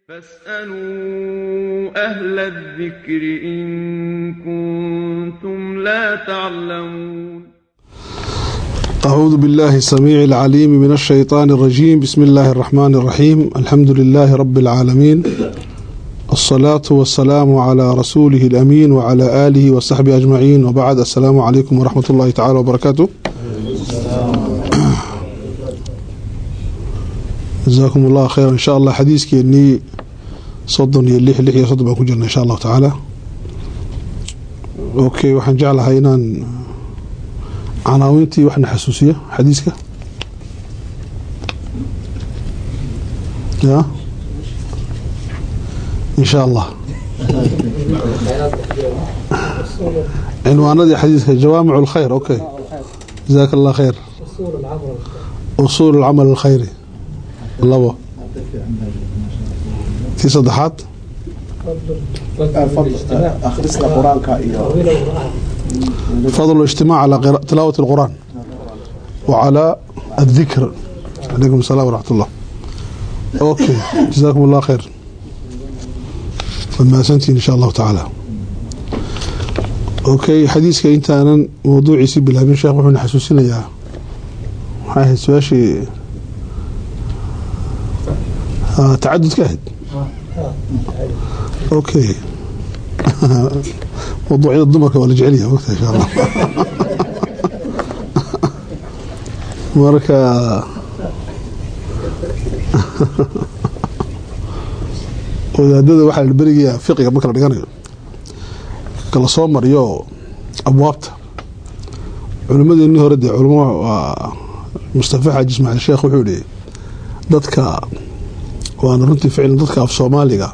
فاسألوا أهل الذكر إن كنتم لا تعلمون أعوذ بالله السميع العليم من الشيطان الرجيم بسم الله الرحمن الرحيم الحمد لله رب العالمين الصلاة والسلام على رسوله الأمين وعلى آله وصحبه أجمعين وبعد السلام عليكم ورحمة الله تعالى وبركاته جزاكم الله خيرا إن شاء الله حديث كيني صدن يليح لحية صدن بأكون جنة إن شاء الله تعالى أوكي وحن جعلها إنان canaawintii waxna xasuusiya xadiiska ya in sha allah cinwaanadii xadiiska jawaamic اlkhayr okay jazaaka allah khayr usuul اlcamal اlkhayri labo tii saddexaad فضل الاجتماع على تلاوة القرآن وعلى الذكر عليكم السلام ورحمة الله أوكي جزاكم الله خير فما سنتين إن شاء الله تعالى أوكي حديثك أنت أنا موضوعي سيب بالهبين شيخ وحنا حسوسين يا هاي سواشي آه تعدد كهد أوكي موضوعية الضمركة ولا جعليها وقتها إن شاء الله marka wadaadada waxaa la berigayaa fiqiga marka la dhiganayo kala soo mariyo abwaabta culimadeenii hore dee culamo waa mustafa xaaji ismaaiil sheekh wuxuu yihi dadka waana runtii ficlan dadka af soomaaliga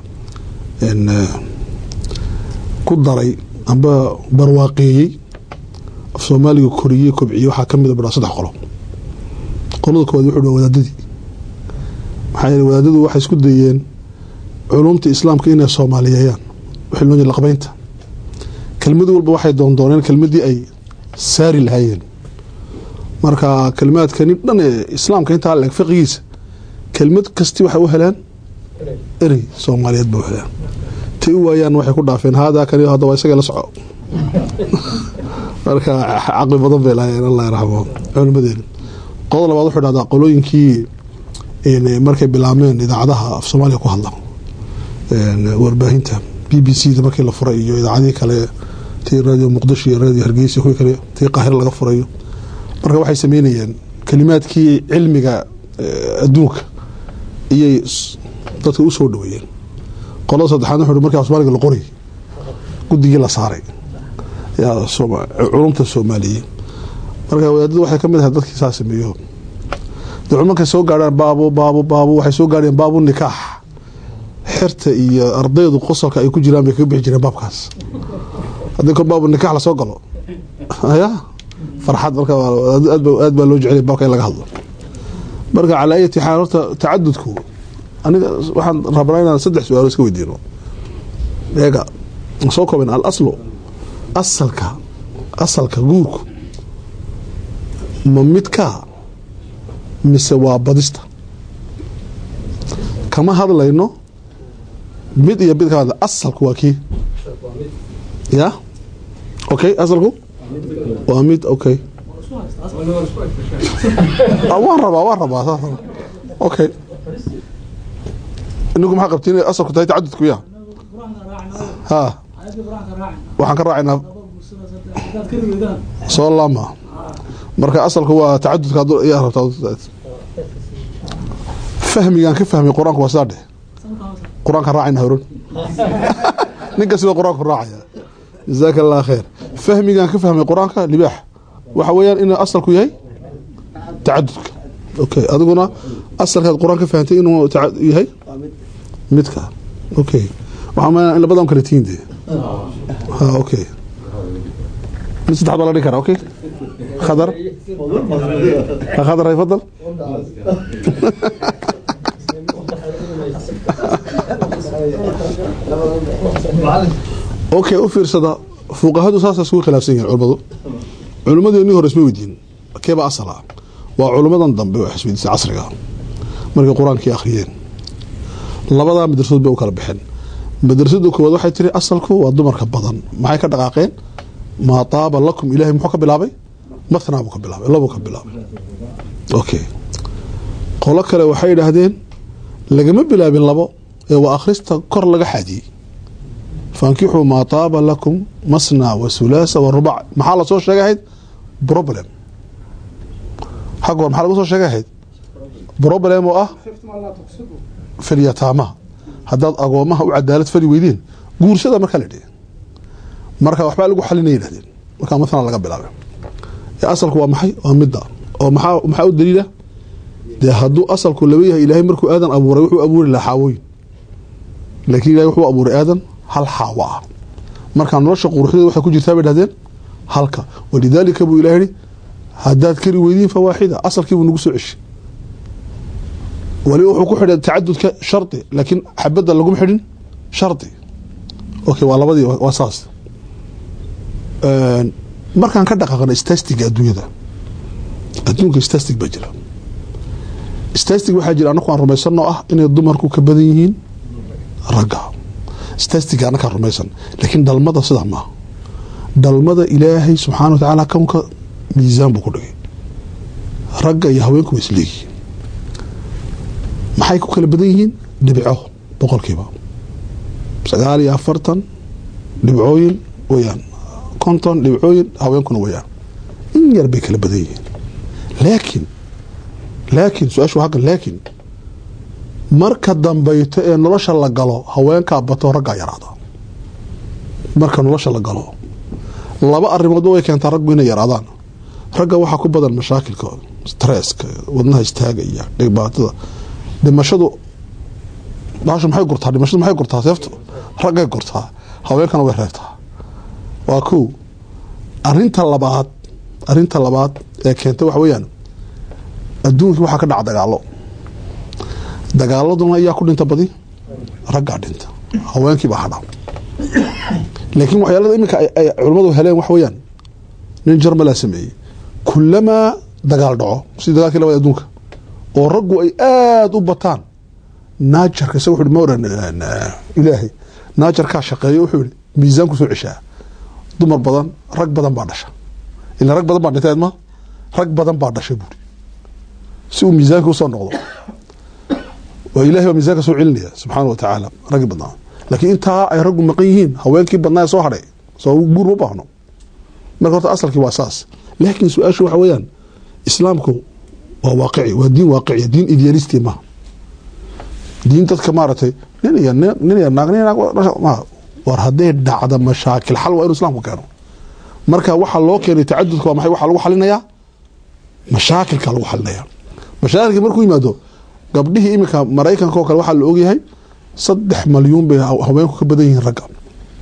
ku daray amba barwaaqeeyey af soomaaliga koriyey kobciyey waxaa ka mida badhaa saddex qolo qolada koowaad wuxuu dha wadaadadii maxaa yeele wadaadadu waxay isku dayeen culumta islaamka inay soomaaliyeeyaan wixii loo jeeda laqbaynta kelmad walba waxay doondooneen kelmadii ay saari lahaayeen marka kelimaadkani dhan ee islaamka intaa leeg fiqigiisa kelmad kasti waxay u heleen erey soomaaliyeed ba u heleen ti u waayaan waxay ku dhaafeen haadaa kani hadda waa isaga la soco marka caqli badan bay lahaayeen allah raxmo culimadeena qodod labaad wuxuu dhahdaa qolooyinkii markay bilaabmeen idaacadaha af soomaaliya ku hadla warbaahinta b b c da markii la furay iyo idaacadihii kale tii radio muqdisho iyo radio hargeysa kuwii kale tii qaahiro laga furayo marka waxay sameynayeen kelimaadkii cilmiga adduunka iyay dadka u soo dhaweeyeen qolada saddexaad wuxuu markaa soomaaliga la qoray guddigii la saaray yaa culumta soomaaliye marka wadaadadu waxay ka mid ahay dadkii saa sameeyo dee markay soo gaadhaan baabo baabo baabo waxay soo gaadheen baabu nikaax xirta iyo ardaydu qosolka ay ku jiraan bay kaga bixi jireen baabkaas haddii kor baabu nikaax lasoo galo ya farxad marka aad baa loo jecelay baabka in laga hadlo marka calaa ayati xaal horta tacadudku aniga waxaan rabnaa inaan saddex su-aalo iska weydiino eega soo kooben al aslu asalka asalka guurku ma midkaa mise waa badista kama hadlayno mid iyo mid ka hadla asalku waa kii ya okay asalku waa mid okay waan rabaa waan rabaa saas okay inagu maxaa qabtiin inay asalku tahay tacadudku ya ha waxaan ka raacaynaa soo laama marka asalku waa tacadudka yaa rabtaa fahmigaan ka fahmay qur-aanku waa sidaa dheh qur-aankaan raacayna horan nin kastaba qur-aanku raacaya jazaaka allah khayr fahmigaan ka fahmay qur-aanka libaax waxa weeyaan inuu asalku yahay tacadudka okay adiguna asalkaad qur-aan ka fahamtay inuu yahay midka okay waxaa ma in labadan kala tihiin dee ha okay mid saddexaad baa la dhigi karaa okay khadar khadar hay fadal okay u fiirsada fuqahadu saasa iskugu khilaafsan yihiin culimadu culimmadeenii hore isma weydiin keeba asala waa culimmadan dambe oo xisbidisa casriga markay qur-aankii akhriyeen labadaa madrasadood bay u kala baxeen madrasada koowaad waxay tiri asalku waa dumarka badan maxay ka dhaqaaqeen maa taaba lakum ilahay muxuu ka bilaabay mathnaa buu ka bilaabay labuu ka bilaabay okay qolo kale waxay yidhaahdeen lagama bilaabin labo ee waa akhrista kor laga xaadiyey fankixuu maa taaba lakum masna wa sulaasa wa rubac maxaa lasoo sheegay ahayd problem xag hor maxaa lagu soo sheegay ahayd problem oo ah filyataamaha haddaad agoomaha u cadaalad fali weydeen guursada markaa la dhihi marka waxbaa lagu xalinaya yidhahdeen markaa mathala laga bilaabay ee asalku waa maxay waa midda oo maxaa maxaa u daliila dee hadduu asalku laba yahay ilaahay markuu aadan abuuray wuxuu abuuri lahaa xaawooyin laakiin ilahay wuxuu abuuray aadan hal xaawo ah markaa nolosha quruxdeeda waxay ku jirtaa bay dhahdeen halka walidaalika buu ilahay yihi haddaad kari weydiin fawaaxida asalkiibuu nagu soo ceshay waliba wuxuu ku xidhay tacadudka shardi laakiin xabadda laguma xidhin shardi okay waa labadii waa saas markaan ka dhaqaaqna stastiga adduunyada adduunka stastig baa jira stastig waxaa jira anaku aan rumaysanoo ah inay dumarku ka badan yihiin ragga stastiga anakaan rumaysan laakiin dhalmada sidaa maaha dhalmada ilaahay subxaana wa tacaala kownka miisaan buu ku dhigay ragga iyo haweenku waa isleeyihiin maxay ku kala badan yihiin dhibco boqolkiiba sagaal iyo afartan dhibcooyin weyaan konton dhibcooyin haweenkuna weyaan in yar bay kala badan yihiin laakiin laakiin su-aashu waa halkan laakiin marka dambayto ee nolosha la galo haweenkaa bato raggaa yaraada marka nolosha la galo laba arrimoodba way keentaa raggu inay yaraadaan ragga waxaa ku badan mashaakilka stresska wadnaha istaagaya dhibaatada dhimashadu baashu maxay gurtaa dhimashadu maxay gurtaa seeftu raggay gurtaa haweenkana way reebtaa waa kow arinta labaad arinta labaad ee keenta waxa weeyaan adduunkii waxaa ka dhaca dagaalo dagaaladuna ayaa ku dhinta badi raggaa dhinta haweenkii baa hadha laakiin waxyaalada iminka ay culimmadu heleen waxa weeyaan nin jarmalaa sameeyey kulamaa dagaal dhaco sidii dagaalkii labada adduunka oo raggu ay aada u bataan naajarka isaga wuxu ma oran ilaahay naajarkaa shaqeeyo wuxuu yihi miisaan kusoo ceshaa dumar badan rag badan baa dhasha ila rag badan baa dhintay ma rag badan baa dhasha buuri si uu miisaanka usoo noqdo waa ilahay baa miisaanka soo celinaya subxaana wa tacaala raggii badnaa laakiin intaa ay raggu maqan yihiin haweenkii badnaa soo hadhay soo guur ma baahno marka horta asalkii waa saas laakiin su-aashu waxa weeyaan islaamku waa waaqici waa diin waaqiciya diin idealisti maha diin dadka maaragtay nin iyo nin iyo naag nin naag ma war hadday dhacda mashaakil xal waa inuu islaamku keeno marka waxaa loo keenay tacadudka waa maxay waxaa lagu xalinayaa mashaakilka lagu xalinaya mashaakilka markuu yimaado gabdhihii iminka maraykanka oo kale waxaa la ogyahay saddex malyuun bay haweenku ka badan yihiin ragga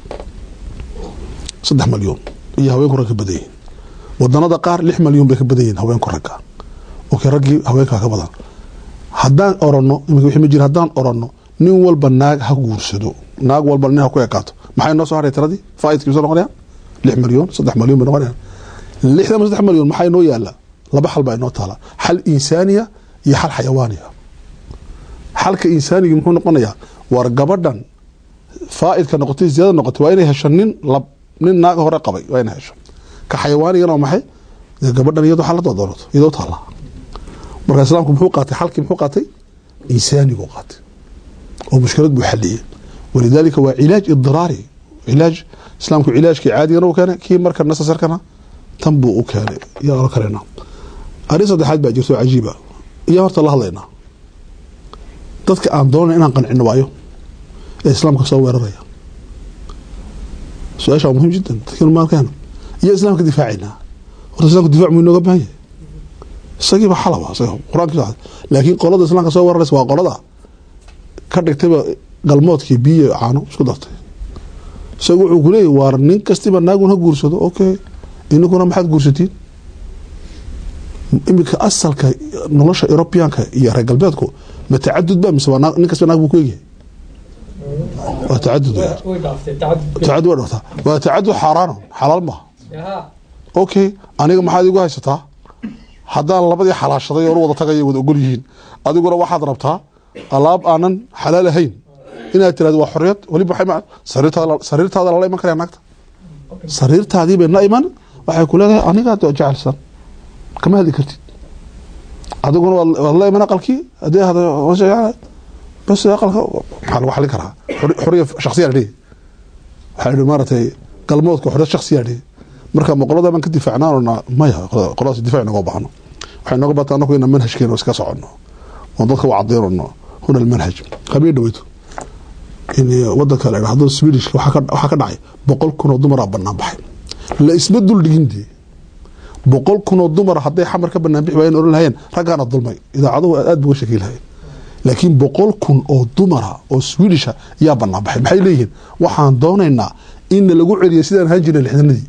saddex malyuun iyo haweenku ragga ka badan yihiin wadanada qaar lix malyuun bay ka badan yihiin haweenku ragga okay raggii haweenkaa ka badan haddaan orano imika wixii ma jira haddaan orano nin walba naag ha guursado naag walba nin ha ku ekaato maxay noo soo haray tiradii faaidkii soo noqonayaan lix malyuun saddex malyuun bay noqonayaan lixdan ma saddex malyuun maxaa inoo yaala laba xal baa inoo taala xal insaaniya iyo xal xayawaaniya xalka insaaniga muxuu noqonayaa war gabadhan faaidka noqotay ziyada noqotay waa inay hesho nin lab nin naaga hore qabay waa inay hesho ka xayawaanigana waa maxay dee gabadhan iyadoo xaladoo doonato iyadoo taala marka islaamku muxuu qaatay xalkii muxuu qaatay insaanigu qaatay oo mushkilad buu xaliyey walidaalika waa cilaaj idiraari cilaaj islaamku cilaajkii caadigana u keenay kii marka nasasarkana tan buu u keenay yaa la kalena arrin saddexaad baa jirto cajiiba iyo horta la hadlaynaa dadka aan doonay inaan qancino waayo ee islaamka soo weeraraya su-aasha waa muhiim jiddan dadkanu maalkeena iyo islaamka difaacaynaa horta islamka difac muu inooga baahan yahay isagiiba xalaba qur-aankiisa laakiin qolada islaamka soo weeraraysa waa qolada ka dhigtayba galmoodkii biyo caano isku dartay isaga wuxuu ku leeyahy waar nin kastiba naagun ha guursado okay ininkuna maxaad guursatiin iminka asalka nolosha eurobianka iyo reer galbeedku ma tacadud ba mise waa nin kastaba naag buu ku egyahay waa tacadud tacadud waa dhaftaa waa tacadud xaaraano xalaal maaha okay aniga maxaad igu haysataa haddaan labadii xalaashaday oo wada tagay wada ogol yihiin adiguna waxaad rabtaa alaab aanan xalaal ahayn inaad tirahdo waa xorriyad weliba waxay ma- sariirtaada sariirtaada lala iman karaya naagta sariirtaadii bay la iman waxay ku leedahay anigaa dee jecelsan kama hadli kartid adiguna waad waad la iman aqalkii haddii ahdo bas aqalka maxaa lagu xalin karaa Xor- xorriya shaksiyaa dhihi waxaa idhi maaragtay galmoodka xorriyad shaksiyaa dhihi marka ma qolada baan ka difaacnaanona maya qolada- qoladaas difaac inagoo baahno waxay nooga bata anaku inaan manhajkeena iska soconno oo dadka u cadiinano huna almanhaj habeen dhaweyto in wadanka la idhahdo swedishka waxaa ka waxaa ka dhacay boqol kun oo dumaraa banaan baxay la isma dul dhigin dee boqol kun oo dumar hadday xamar ka banaan bixi waayeen oran lahayeen raggaana dulmay idaacaduhu aad buga shakii lahayeen laakiin boqol kun oo dumara oo swedisha yaa banaan baxay maxay leeyihiin waxaan doonaynaa in lagu celiyo sidaan ahaan jirnay lixdanadii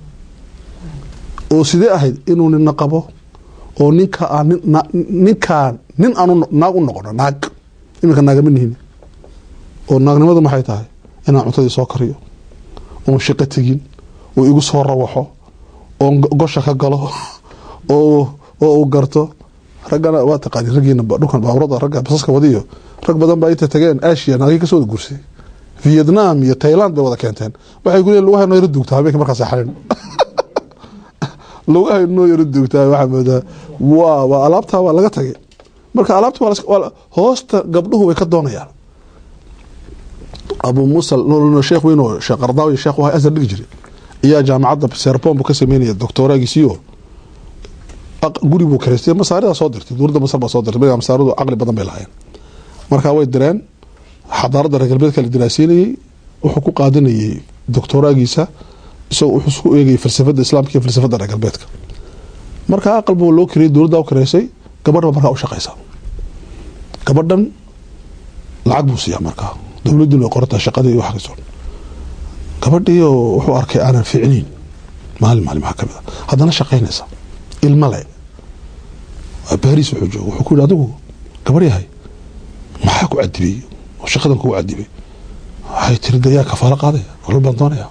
oo sidee ahayd inuu nina qabo oo ninka aan nin- na- ninkaan nin aanu naag u noqono naag iminka naagama nihin oo naagnimadu maxay tahay inaan cuntadii soo kariyo oon shaqo tegin oo igu soo rawaxo oon go- gosha ka galo oo oo uu garto raggana waa taqaani raggiina ba- dhulkan baaburada ragga basaska wadiyo rag badan baa inta tageen asia naagii kasoo wada guursay vietnam iyo thailand bay wada keenteen waxay ku leeyihin lugaha noo yaro duugtaa habeenkii markaas xalin lugaha noo yaro duugtaa waxaa moodaa waa waa alaabtaa waa laga tagay marka alaabta waa la iska- waa la- hoosta gabdhuhu way ka doonayaan abu musa no sheekh weyn oo sheekh qardaawi sheekh waa asar dhigi jiray ayaa jaamacadda serbon buu ka sameynaya doctoraagiisiyo aq- guri buu karaystay masaarida soo dirtay dowladda masar baa soo dirtay markaa masaaridu caqli badan bay lahaayeen markaa way direen xadaaradda reer galbeedka la diraasiinayey wuxuu ku qaadanayey doctoraagiisa isagoo wuxuu isku eegayay falsafadda islaamka iyo falsafadda reer galbeedka markaa aqal buu loo kiriyey dowladda u kiraysay gabadha markaa u shaqaysa gabadhan lacag buu siiyaa markaa dowladduna way qorataa shaqadii iyo wax kastoo gabadhii oo wuxuu arkay aanan fiicnayn maalin maalin maxaa kamid a haddana shaqaynaysa ilma le waa baris wuxuu jooga wuxuu ku yidhi adigu gabar yahay maxaa ku cadibay oo shaqadan kugu cadibay waxay tiri de yaa kafaalo qaadaya nolol baan doonaya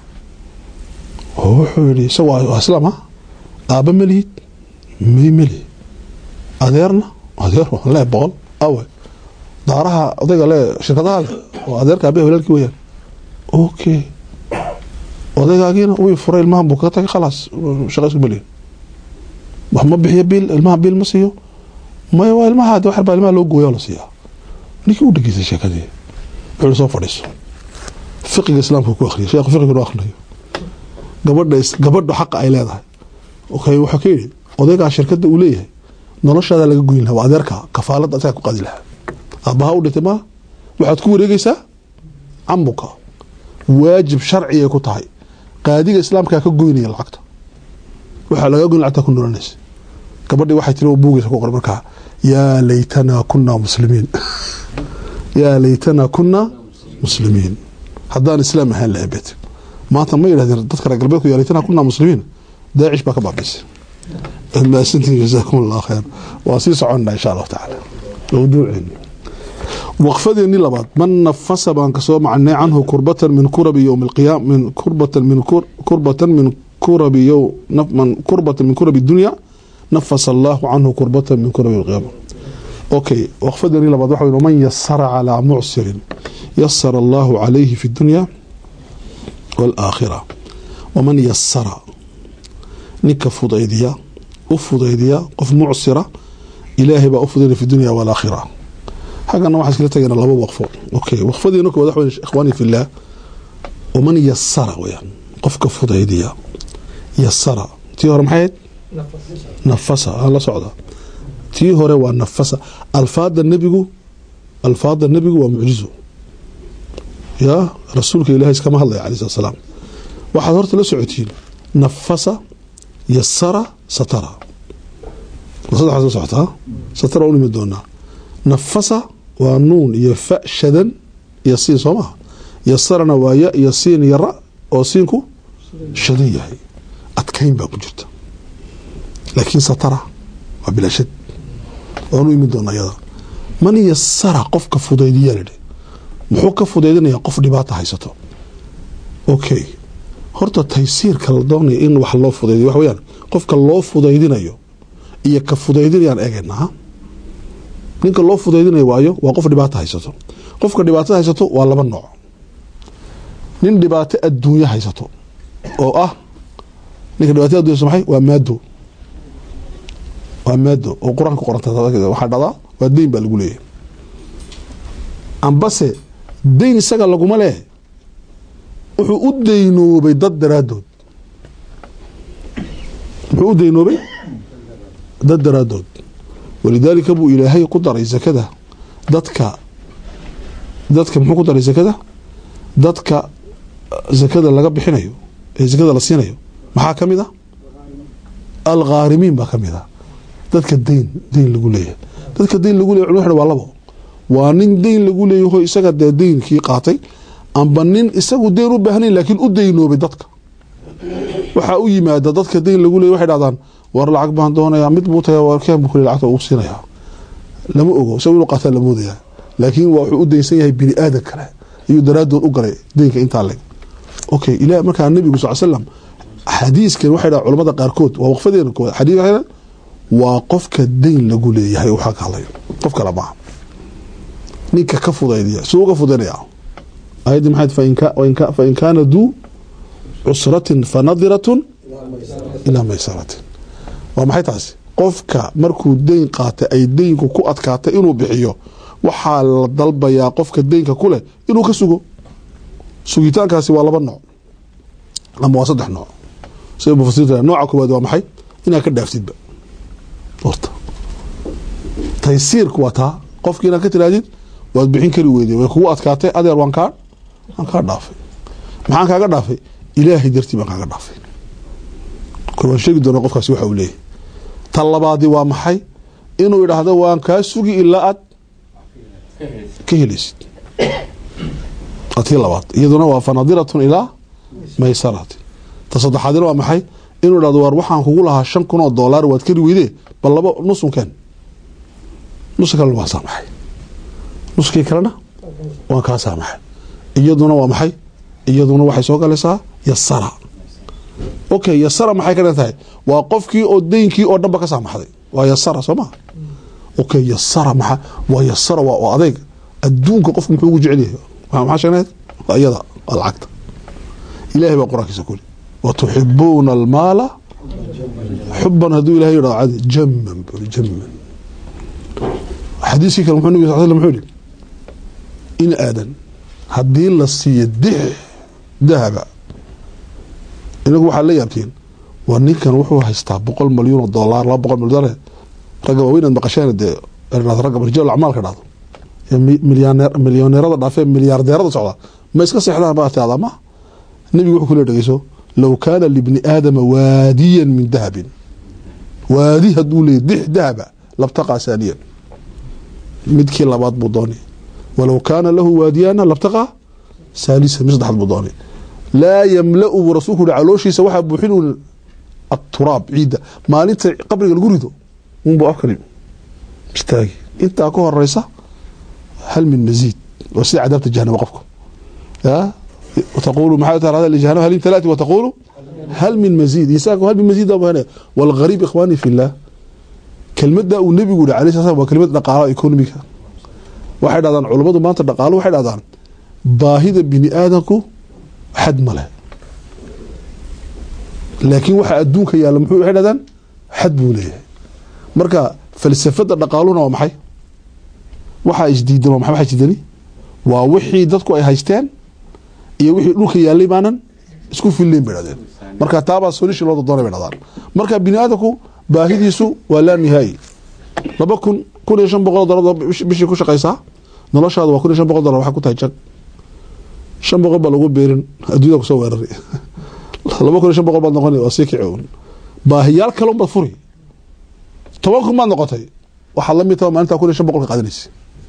oo wuxuu yidhi isaga waa waa islaam ah aabba melihid may meli adeerna adeer waan lee boqol awe daaraha odayga le shirkadaha leh oo adeerka aabbaha walaalkii weyaan okay odaygaagiina wii furay ilmahan buu kaga tagay khalaas shaqa isku melihin wax ma bixiyo biil ilmaha biil ma siiyo maya waa ilmaha de waxar baa ilmaha loo gooya oo la siiyaa ninkii u dhegeystay sheekadii wuxuu soo fadhiiso fiqiga islaamka ku akhriyay sheekhu fiqiga noo akhrinayo gabadha is- gabadha xaqa ay leedahay okay wuxuu ka yidhi odaygaa shirkadda uu leeyahay noloshaada laga goyn lahaa waa adeerka kafaalada asagaa ku qaadi lahaa aabbaha u dhintay ma waxaad ku wareegaysaa cambuka waajib sharcigay ku tahay qaadiga islaamkaa ka goynaya lacagta waxaa laga goyn lacagta ku nolanaysa gabadhii waxay tiri oo buugaysa ku qoran markaa yaa laytanaa kunaa muslimiin yaa laytanaa kunaa muslimiin haddaan islaam ahaan lahayn bet maanta ma yidhahdeen dadka reer galbeedku yaa laytanaa kunaa muslimiin daacish baa ka baabiisay mahadsantiin jazaakum allah khayr waa sii soconnaa insha allahu tacaala mawduuceeni waqfadeeni labaad man nafasa baan kasoo macnay canhu kurbatan min kurabi yowmi alqiyaam min kurbatan min kur- kurbatan min kurabi yow naf- man kurbatan min kurabi dunya nafasa allahu canhu kurbatan min kurabi alqiyaama okay waqfadeeni labaad waxa weyn man yasara calaa mucsirin yasara allahu calayhi fi dunya waalaakhira waman yasara ninka fudaydiya u fudaydiya qof mucsira ilaahay baa u fudaynaya fi dunya waalaakhira حقنا واحد كلا تجينا لابو وقفه اوكي وقفدي انك وضح اخواني في الله ومن يسر ويان قفك فضيديا يسر تي هور محيد نفسها الله سعوده تي هور ونفسها الفاظ النبي الفاظ النبي ومعجزه يا رسولك الهي كما الله عليه الصلاه والسلام واحد هورت لا سعوتين نفس يسر ستر وصدح سعوتها ستر اولي من دونها nafasa waa nuun iyo fa shadan iyo siin soo maha yasarana waa ya iyo siin iyo ra oo siinku shadan yahay adkayn baa ku jirta laakiin satara waa bilaashad waanu imin doona iyada man yasara qofka fudaydiyaa lidhi muxuu ka fudaydinayaa qof dhibaata haysato okay horta taysiirka la doonaya in wax loo fudaydiyo waxa weyaan qofka loo fudaydinayo iyo ka fudaydinayaan eegaynaa ninka loo fudaydinayo waayo waa qof dhibaata haysato qofka dhibaatada haysato waa laba nooc nin dhibaato adduunyo haysato oo ah ninka dhibaatada addunya haysato maxay waa maado waa maado oo qur-aanka ku qoranta waxaa dhacdaa waa deyn baa lagu leeyahay ambase deyn isaga laguma leh wuxuu u deynoobay dad daraadood muxuu u deynoobay dad daraadood walidaalika buu ilaahay ku daray zakada dadka dadka muxuu ku daray zakada dadka zakada laga bixinayo ee zakada la siinayo maxaa ka mid a alkhaarimiin baa ka mid a dadka deyn deyn lagu leeyahay dadka deyn lagu leyahy culmad waa labo waa nin deyn lagu leeyaho isaga dee deynkii qaatay amba nin isagu deyn u baahnayn laakiin u deynoobay dadka waxaa u yimaada dadka deyn lagu leeyay waxay dhahdaan war lacag baan doonayaa mid buu tagay warkeen buu kule lacagta uu siinayaa lama ogo isagu inuu qaataa la moodayaa laakiin waa wuxuu u deynsan yahay bini aadan kale ayuu daraadood u galay deynka intaa leg okay ila markaa nabigu sal slam xadiiskan waxay dhaha culamada qaarkood waa waqfadeena kood xadiis waxay dhaha waa qofka deyn lagu leeyahay waxaa ka hadlayo qof kale maaha ninka ka fudaydiya suu uga fudaynaya ayaddii maxayd fain kaana duu cusratin fanadiratun ilaa maysaratin waa maxay taasi qofka markuu deyn qaatay ay deynku ku adkaatay inuu bixiyo waxaa la dalbayaa qofka deynka ku leh inuu ka sugo sugitaankaasi waa laba nooc ama waa saddex nooc sida mufasiriinta nooca koowaad waa maxay inaad ka dhaaftidba horta taysiirku waa taa qofki inaad ka tirahdid waad bixin kari weyday way kugu adkaatay adeer waan kaa waan kaa dhaafay maxaan kaaga dhaafay ilaahay dartii baan kaaga dhaafay kor waan sheegi doona qofkaasi waxa uu leeyahay ta labaadi waa maxay inuu idhaahdo waan kaa sugi ilaa aad ka helaysid waa tii labaad iyaduna waa fanadiratun ilaa maysarati ta saddexaadina waa maxay inuu idhahdo waar waxaan kugu lahaa shan kun oo doolaar waad kari weyde bal laba nusunkeen nuska kalena waan saamaxay nuskii kalena waan kaa saamaxay iyaduna waa maxay iyaduna waxay soo galaysaa yasara okay yasara maxay ka dhan tahay waa qofkii oo deynkii oo dhanba ka saamaxday waa yasara soo maa okay yasara maa waa yasara waa adeyg adduunka qofku muxuu ugu jecel yahay maxaa sheegnayd waa iyada waa lacagta ilahay baa qur-aankiisa kuli watuxibuuna almaala xuban hadduu ilahay yidhahdo cadi jaman buri jaman xadiiskii kale muxuu nabig sal slam muxuu yihi in aadan haddii la siiyo dix dahaba inagu waxaad la yaabtiin waa ninkan wuxuu haystaa boqol malyuun oo dolaar laba boqol malyan ragga waaweyn aad maqasheen dee ragga rijaal acmaalka dhahdo milyoneerada dhaafee milyaardeerada socda ma iska seexdaan baa tiada ma nebigu wuxuu kule dhegeyso low kaana libni aadama waadiyan min dahabin waadi hadduu leeyay dix dahaba labtaqaa saaniyan midkii labaad buu doonay walow kaana lahu waadiyana labtaqaa saalisa mid saddexaad buu doonay laa yamla-u buu rasuulku yihi calooshiisa waxaa buuxin aturaab ciidda maalinta qabriga lagu rido unbuu afkani istaagi intaa ka horeysa hal min maziid waa sida cadaabta jahanama qofka taqulu maxaa taa jahanama hal min talaati wa taqulu hal min maziid insaanku hal min maziid baa walgariib ikhwaani fi llah kelmadda uu nebigu yihi alayh sala waa kelmad dhaqaalo economiga waxay dhahdaan culummadu maanta dhaqaalo waxay dhahdaan baahida bini aadamku xad ma leh laakiin waxa adduunka yaalla muxuu waxay dhahdaan xad buu leeyahay marka falsafada dhaqaaluna waa maxay waxaa isdiidan waa maxay waxa isdiidani waa wixii dadku ay haysteen iyo wixii dhulka yaallay baanan isku fillayn bay dhahdeen marka taabaa solution loo doonay bay dhahdaan marka bini aadamku baahidiisu waa laa nihaayi laba kun kun iyo shan boqol dolar bishii ku shaqaysaa noloshaada waa kun iyo shan boqol dolar waxaa ku tahay jag shan boqol baa lagu beerin adduunyada kusoo weerari laba kun iyo shan boqol baad noqona waa sii kici un baahiyaal kale unbaad furi toban kun baad noqotay waxaad la mid taha maalintaa kun iyo shan boqol ka qaadanaysa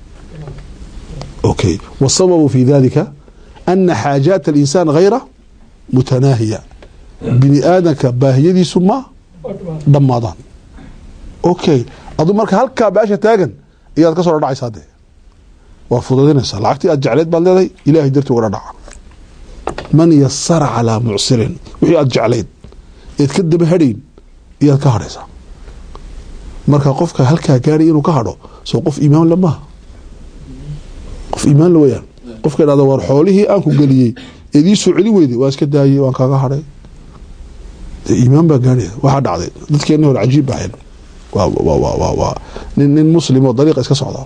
okay wasababu fi dalika ana xaajaat alinsaan hayra mutanaahiya bini aadanka baahiyadiisu ma dhammaadaan okay adu marka halkaa baasha taagan ayaad ka soo dhadhacaysaa dee waa fudaydinaysaa lacagtii aad jecleed baad leedahay ilaahay dartii uga dhadhaca man yasara calaa mucsirin wixii aad jeclayd eed ka daba hadhayn iyaad ka hadhaysaa marka qofka halkaa gaadhay inuu ka hadho soo qof iimaan le maaha qof iimaan la weyaan qofka idhahda war xoolihii aan ku geliyey eed ii soo celi weyday waa iska daayey waan kaaga hadhay dee iimaan baa gaanaya waxaa dhacday dadkeenni hore cajiib baaxin waa waa waa waa waa nin nin muslim oo dariiqa iska socda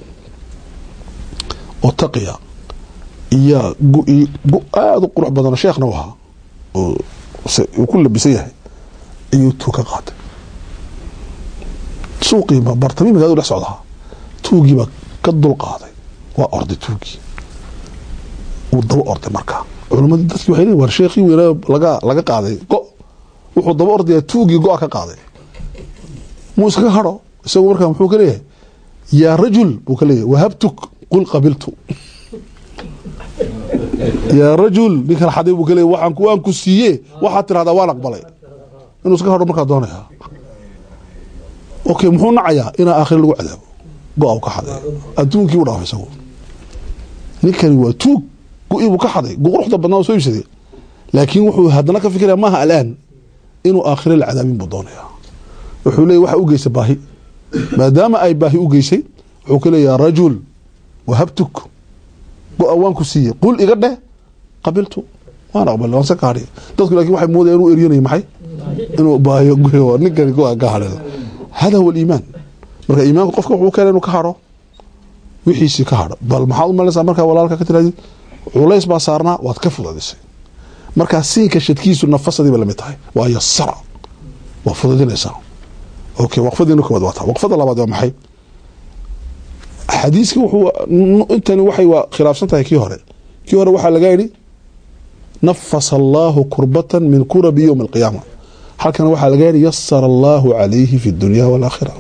oo taqiya iyo gu gu aada u qurux badan sheekhna u ahaa oo uu ku labisan yahay ayuu tuu ka qaatay suuqii bartami magaaladu dhex socdaa tuugiibaa ka dul qaaday waa orday tuugii wuu daba orday markaa culimadii dadkii waxay leeyihin war sheekhii weynaa laga laga qaaday go wuxuu daba ordayaa tuugii go-a ka qaaday muu iskaga hadho isagu markaa muxuu ka leeyahay yaa rajul buu ka leeyahay wahabtuk qul qabiltu yaa rajul ninkan xaday buu ka leeyahay waxaan ku waan ku siiye waxaad tirahdaa waan aqbalay inuu iska hadho markaa doonaya okay muxuu nacayaa inaa aakhira lagu cadaabo go-a u ka xaday adduunkii u dhaafay isagu ninkani waa tuug go-ii buu ka xaday quruxda badnaa soo iibsaday laakiin wuxuu haddana ka fikiraya maaha alaan inuu aakhiro la cadaabin buu doonaya wuxuu leeyahy waxa u geysay baahi maadaama ay baahi u geysay wuxuu ka leeyaha rajul wahabtuk go-a waan ku siiyey qul iga dheh qabiltu waan aqbal waan se ka hadhiy dadku lakin waxay moodaya inuu eryanayo maxay inuu baahiyo ninkani go-a ka hadhay hada huwa aliimaan marka iimaanku qofka wuxuu keena inuu ka hadho wixiisii ka hadho bal maxaad u malinaysaa markaa walaalka ka tirahdid culays baa saarnaa waad ka fudadisay markaa siinka shadkiisu nafasadii bay lamid tahay waa yasara waa fududinaysaa okay waqfadiina koowaad waa taa waqfada labaad waa maxay xadiiskii wuxuu intani waxay waa khilaafsan tahay kii hore kii hore waxaa laga yidhi nafasa allaahu kurbatan min kurabi yowmi alqiyaama halkan waxaa laga yidhi yasara allaahu calayhi fi dunya walaakhira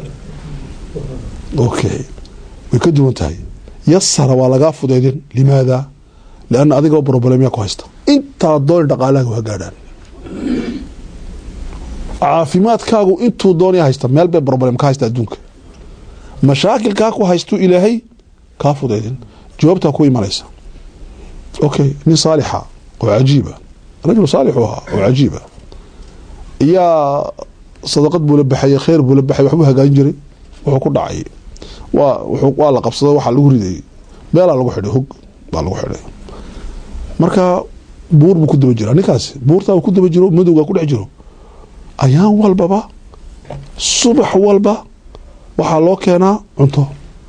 okay way ka duwan tahay yasara waa lagaa fudeydin limaada lianna adigoo broblemya ku haysta intaa dooni dhaqaalahaaga waa gaadhaan caafimaadkaagu intuu doonaya haysta meel bay broblem ka haysta adduunka mashaakilkaa ku haystuu ilaahay kaa fudeydin jawaabtaa ku imanaysa okay nin saalixa oo cajiiba rajul saalixu ahaa oo cajiiba iyaa sadaqad buu la baxayay kheyr buu la baxay waxbuu hagaajin jiray wuxuu ku dhacay waa waa la qabsado waxaa lagu ridayay meelaa lagu xidhay hog baa lagu xidhay marka buur buu ku daba jiraa ninkaasi buurtaa ku daba jiro madowgaa ku dhex jiro ayaan walbaba subax walba waxaa loo keenaa cunto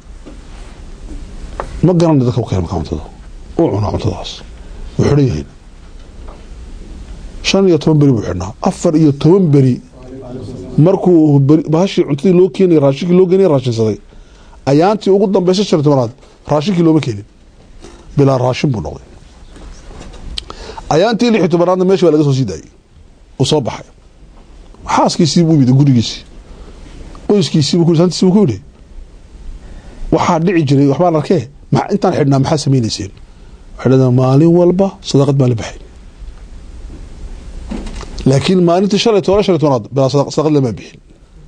ma garana dadka keena markaa cuntada uu cunaa cuntadaas wuu xidhan yahin shan iyo toban beri buu xidhnaa afar iyo toban beri markuu bahashii cuntadii loo keenay raashinkii loo geenay raashinsaday ayaantii ugu dambaysa shan iyo tobanaad raashinkii looma keenin bilaa raashin buu noqday ayaantii lix iyo tobanaadna meesha baa laga soo sii daayey uu soo baxay xaaskiisii buu yimid gurigiisii qoyskiisiibu ku santiisiibu ku yidhi waxaa dhici jiray waxbaan arkee intaan xidhnaa maxaa samaynayseen waxay dhahdaa maalin walba sadaqad baa la baxay laakiin maalintii shalay toban shan iyo tobanaad bilaa sadaqad lamaa bixin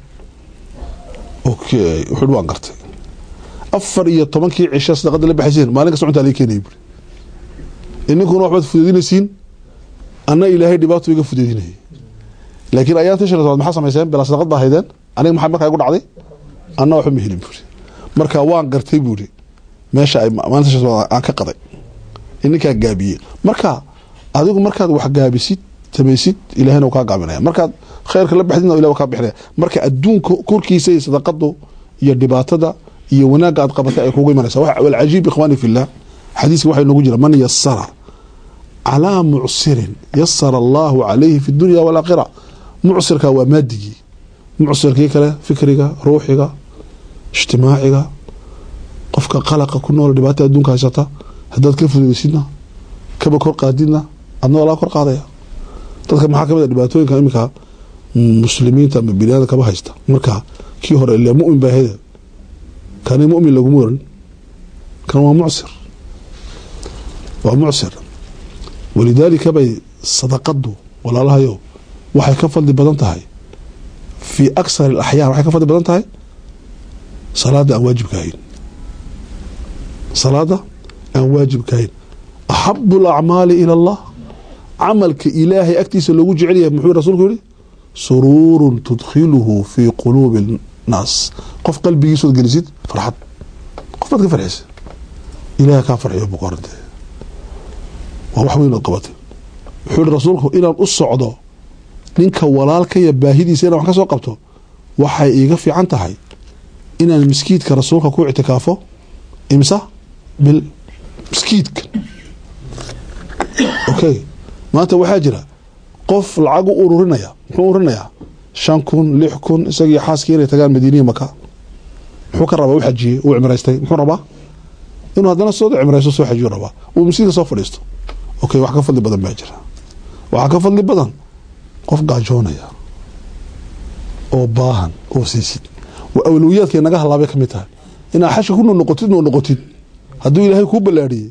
okay wuxuu waan gartay afar iyo tobankii cisho sadaqada la baxayseen maalin kasta cuntaa laga keenayay buri ininkuna waxbaad fudeedinaysiin anna ilaahay dhibaato iga fudeedinayay laakiin ayaantii shan iyo tobanaad maxaa samayseen bilaa sadaqad baa haydeen aniga maxaa markaa igu dhacday anna waxba ma helin buuri marka waan gartay buuri meesha ay maalinta shan iyo tobanaad aan ka qaday ininkaa gaabiyey marka adigu markaad wax gaabisid samaysid ilahayna uu kaa gaabinaya markaad khayrka la baxdidna ilah kaa bixinaya marka adduunka korkiisa iyo sadaqadu iyo dhibaatada iyo wanaagga aad qabatay ay kugu imanaysa walcajiib ikhwaani fillah xadiiska waxaa inoogu jira man yasara calaa mucsirin yasara allahu calayhi fi dunya walaakhira mucsirka waa maadigii mucsirkii kale fikriga ruuxiga ijtimaaciga qofka qalaqa ku nool dhibaata adduunka haysata haddaad ka fududaysidna kaba kor qaadidna adna waa laga kor qaadaya dadka maxaa kamid a dhibaatooyinka iminka muslimiinta ama biniaadam kaba haysta marka kii hore ile mumin baa hede kani mumin laguma oran kan waa mucsir waa mucsir walidaalika bay sadaqadu walaalahayo waxay ka fadli badan tahay fii aksar alaxyaan waxay ka fadli badan tahay salaada aan waajibka ahayn salaada aan waajibka ahayn axabu alacmaali ila allah camalka ilaahay agtiisa loogu jecel yahay muxuu rasuulku yihi suruurun tudkhiluhu fii quluubi nnaas qof qalbigiisood gelisid farxad qof baad ka farxisa ilaahay kaa farxiyo boqorante waa wax weyn ood qabatay wuxuu yihi rasuulku inaan u socdo ninka walaalkaya baahidiisa inaan wax ka soo qabto waxay iiga fiican tahay inaan miskiidka rasuulka ku ictikaafo imsa bil miskiidka okay maanta waxaa jira qof lacag u ururinaya muxuu ururinayaa shan kun lix kun isagii xaaskii inay tagaan madiiniya maka muxuu ka rabaa u xajiyey uu cimraystay muxuu rabaa inuu haddana soo cimraysto soo xajiyu rabaa uu miskiidka soo fadhiisto okay wax ka fadli badan baa jira waxaa ka fadli badan qof gaajoonaya oo baahan oo siisid waa awlowiyaadkay naga halaabay ka mid tahay inaad xashka ku noqotid noo noqotid hadduu ilaahay kuu ballaadhiyey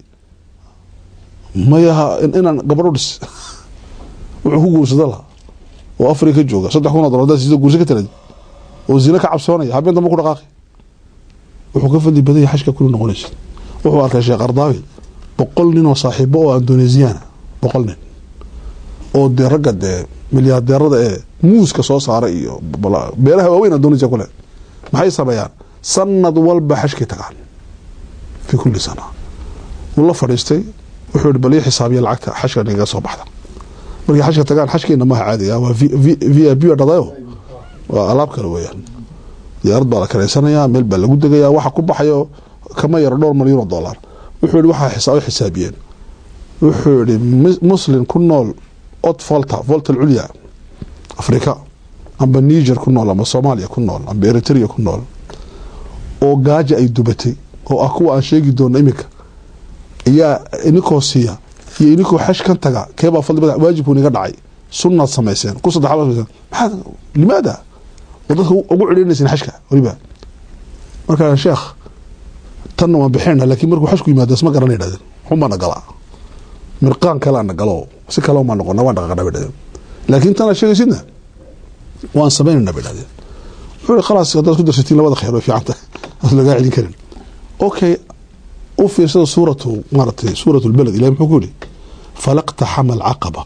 mayaha inaan gabadho dhis wuxuu ku guursada lahaa oo afrika jooga saddex kun oo dolar hadaad siiso guurso ka talad oo zina ka cabsoonaya habeen dambe ku dhaqaaqi wuxuu ka fadli badan yahay xashka kula noqonaysid wuxuu arkay sheekh ardaawi boqol nin oo saaxiibo oo indonesiyaana boqol nin oo dee ragga dee milyaadeerada ee muuska soo saaray iyo beeraha waaweyn indonesia kule maxay sameeyaan sanad walba xashkay tagaan fi kulli sana wuu la fadhiistay wuxuu yihi bal ii xisaabiya lacagta xashka nigaga soo baxda markay xashka tagaan xashkeena maha caadiga waa v i p dhadayo waa alaab kale weeyaan diyaarad baa la karaysanayaa meel baa lagu degayaa waxa ku baxayo kama yaro dhowr malyan oo dollar wuxuu yihi waxaa u xisaabiyeen wuxuu yihi muslim ku nool od volta volta alculya afrika amba niger ku nool amba soomaaliya ku nool amba eritrea ku nool oo gaaja ay dubatay oo ah kuwa aan sheegi doono iminka iyaa ininkoo siiya iyo ininkoo xash kan taga keebaa fadli badan waajibku niga dhacay sunnaad samayseen ku saddexaad samayseen maxaad limaada oo dadka ugu celinayseen xashka weliba markaa sheekh tanna waan bixinayna laakiin markuu xashku yimaado isma garana yidhahdeen xunbaana galaa mirqaan kaleana galo si kale maa noqona waan dhaqaaqna bay dhahdeen laakiin tanaad sheegaysidna waan samaynayna bay dhahdeen wuxuu yihi khalaas haddaad ku darsatiin labada khayr way fiican tahay aad lagaa celin karin okay u fiirsada suuratu maaratay suuratu lbaled ilahi muxuu ku yihi falaqtaxama alcaqaba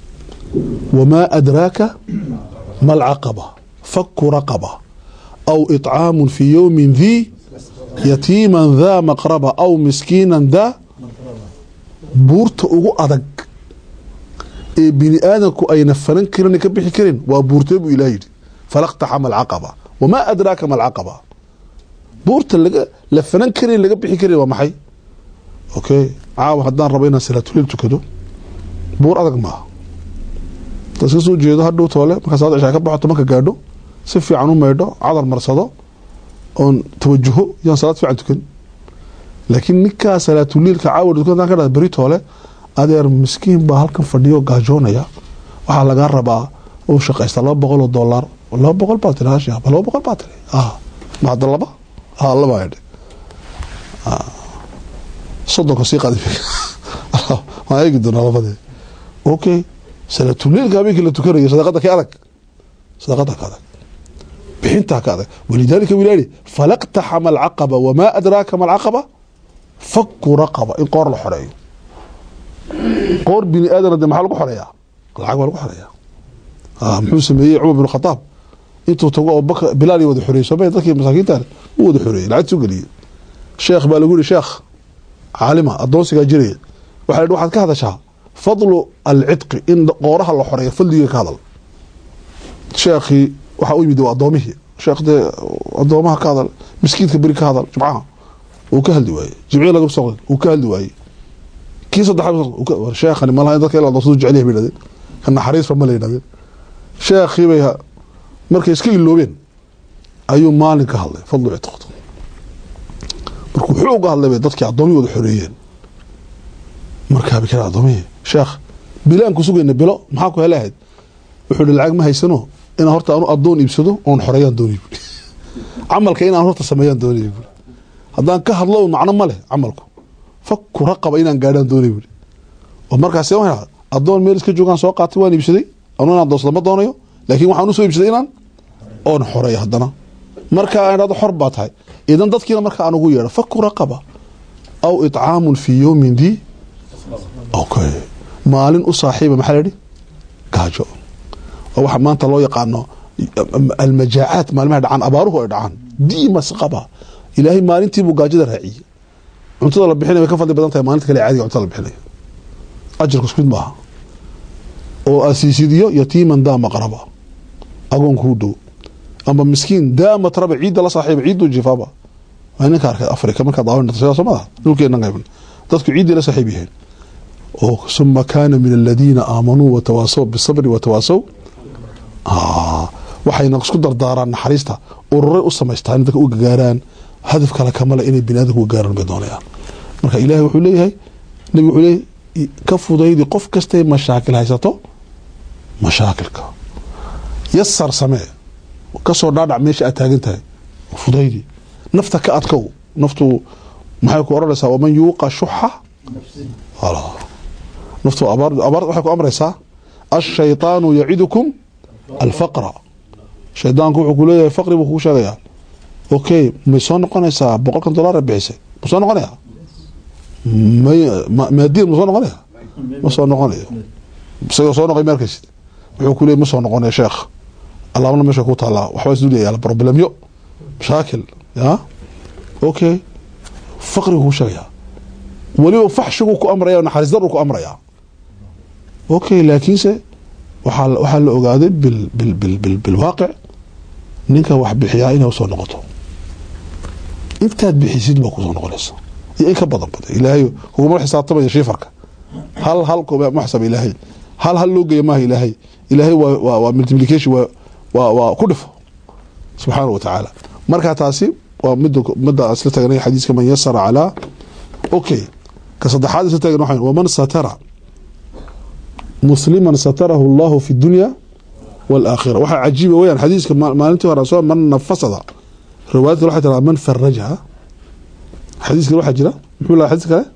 wamaa adraaka ma alcaqaba faku raqaba aw iطcaamu fi yowmin dii yatiiman daa maqraba aw miskiinan daa buurta ugu adag ee bini aadamku ayna falan karin ka bixi karin waa buurtee buu ilah yidhi falaqtaxama alcaqaba wamaa adraaka ma alcaqaba buurta laga la falan karin laga bixi karin waa maxay okay caawa haddaan rabo inaan salaatuliil tukado buur adag maaha intaad iska soo jeedo hadhow toole markaa salaad cishaa ka baxo marka gaadho si fiican u maydho cadar marsado oon tawajuho yaan salaad fiican tukan laakiin ninkaa salaatuliilka caawa tukan ka dha beri toole adeer miskiin baa halkan fadhiyo gaajoonaya waxaa lagaa rabaa u shaqaysta laba boqol oo dollar laba boqol baa tiri hash laba boqol baa tiri ma hadda laba ha laba idhi soddonka sii qadi waan eegi doonaa labadee okay salaatuliilka habeenkii la tukanaya sadaqada ka adag sadaqada ka adag bixintaa ka adag walidaalika wilaali falaqtaxama alcaqaba wamaa adraaka ma alcaqaba faku raqaba in qoor la xoreeyo qoor bini aadana de maxaa lagu xoreeyaa lacag baa lagu xoreeyaa muxuu sameeyey cumar bin khataab intuu tago oo bak bilaal wada xoreeyey sooma dadkii masaakiintan u wada xoreeyey lacag soo geliyey sheekh baa lagu yihi sheekh caalima adoonsigaa jiraya waxa la waxaad ka hadashaa fadlu alcidqi in qooraha la xoreeyo fadliga ka hadal sheekhii waxaa u yimid waa adoomihii sheekh dee adoomaha ka hadal miskiidka beri ka hadal jumcaha uu ka hadli waayey jimciya laga soo uu ka hadli waayey kii saddexaad sheekhani malaha in dadka ila adoonsadu jecel yahay bay yidhahdeen ka naxariisba ma la yidhahdeen sheekhii bay markay iska iloobeen ayuu maalin ka hadlay fadlu cidqoto markuu wuxuu uga hadlay bay dadkii addoomihi wada xoreeyeen markaa bay kala addoomihi sheekh bilaan ku sugayna bilo maxaa ku hele ahayd wuxuu hi lacag ma haysano inaan horta anu addoon iibsado oon xoreeyaan doonay buui camalka inaan horta sameeyaan doonay buui haddaan ka hadlo macno ma leh camalku faku raqaba inaan gaadhaan doonay buui oo markaas addoon meel iska joogaan soo qaatay waan iibsaday anu inaan doonsada ma doonayo laakiin waxaan usoo iibsaday inaan oon xoreeyo haddana markaa idhahdo xor baa tahay idan dadkiina markaa aan ugu yeedho faku raqaba aw itcaamun fii yowmin dii okay maalin u saaxiiba maxaa layihi gaajo oo waxa maanta loo yaqaano almajaacaat maalmaha dhacaan abaaruhu ay dhacaan diimas qaba ilaahay maalintiibuu gaajada raaciyey cuntada la bixinaya way ka fadli badan tahay maalinta kale caadiga cuntada la bixinaya ajarku isku mid maaha oo asiisidiyo yatiiman daama qaraba agoon kuu dhow ama miskiin daama taraba ciidda la saaxiiba ciidduu jifaaba waa ninka arkay afrika markaa daawan soo maaha dhulkeena qayban dadku ciiddii la saaxiib yihiin oo suma kaana min aladiina aamanuu watawaasaw bisabri watawaasaw waxayna isku dardaaraan naxariista ururay u samaystaan in dadka u gagaaraan hadaf kale kamale inay bini aadamka uga gaaraan bay doonayaan marka ilaahay wuxuu leeyahay nabi wuxuu leeyahay ka fudaydi qof kastay mashaakil haysato mashaakilka yasar samee kasoo dhaadhac meesha aad taagan tahay fudaydi nafta ka adkow naftu maxay ku oranaysaa waman yuuqa shuxa naftu abaar abaar waxay ku amraysaa ashayطaanu yacidukum alfaqra shaydaanku wuxuu ku leeyahay faqri buu kugu sheegayaa okay may soo noqonaysaa boqolkan dollar ee bixisay ma soo noqonaya maadiin ma soo noqonaya ma soo noqonayo isagoo soo noqay markaysid wuxuu ku leeyay ma soo noqonaya sheekh allaabna meesha ku taalaa waxbaa isdul yaala problemyo mashaakil ya okay faqrigu kugu sheegayaa weliba faxshiguu ku amraya naxariis daruu ku amrayaa okay laakiinse waxaa waxaa la ogaaday bil bil bil bil bilwaaqic ninka wax bixiyaa inay usoo noqoto intaad bixisid baa kusoo noqonaysa iyo in ka badan bada ilaahay kuguma xisaabtamaya shiifarka hal hal ma xisaba ilaahay hal hal loo geeya maaha ilaahay ilaahay waa waa waa multiplication waa waa waa ku dhifo subxaana wa tacaala marka taasi waa mida midda isla tagnay xadiiska man yasara calaa okay ka saddexaad isla tagan waxaan waman satara musliman satarahu allahu fi dunya wاlaakhira waxaa cajiiba weyaan xadiiska maalintii hore soo man nafasada riwaayadka waxay tiraa man faraja xadiis kale waxaa jira muxuu lahaa xadiis kale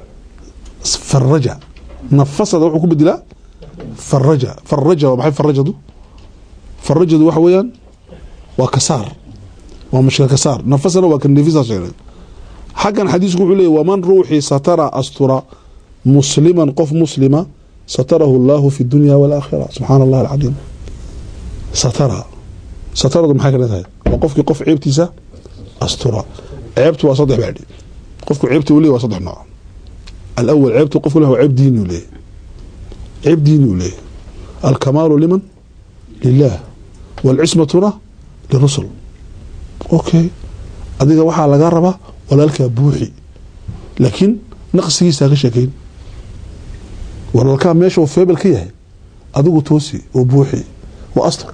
faraja nafasada wuxuu ku bedilaa faraja faraja waa maxay farajadu farajadu waxa weeyaan waa kasaar waa mashkil kasaar nafasana waa kan nefisa sheegnay xaggan xadiisku wuxuu leeyahy waman ruuxii satara astura musliman qof muslima satarahu allahu fi dunya wاlaakhira subxaana allah alcadiim satara sataradu maxay kale tahay waa qofkii qof ceebtiisa astura ceebtu waa saddex baadhi qofku ceebta uu leeyahy waa saddex nooc alawal ceebtu qofku leh waa ceeb diini u leeyahy ceeb diini u leeyahy alkamaalu liman lilah wاlcismatuna lirusul okay adiga waxaa laga rabaa walaalkaa buuxi laakiin naqsigiisaa ka sheekeyn walaalkaa meesha uu feebel ka yahay adigu toosi oo buuxi waa astur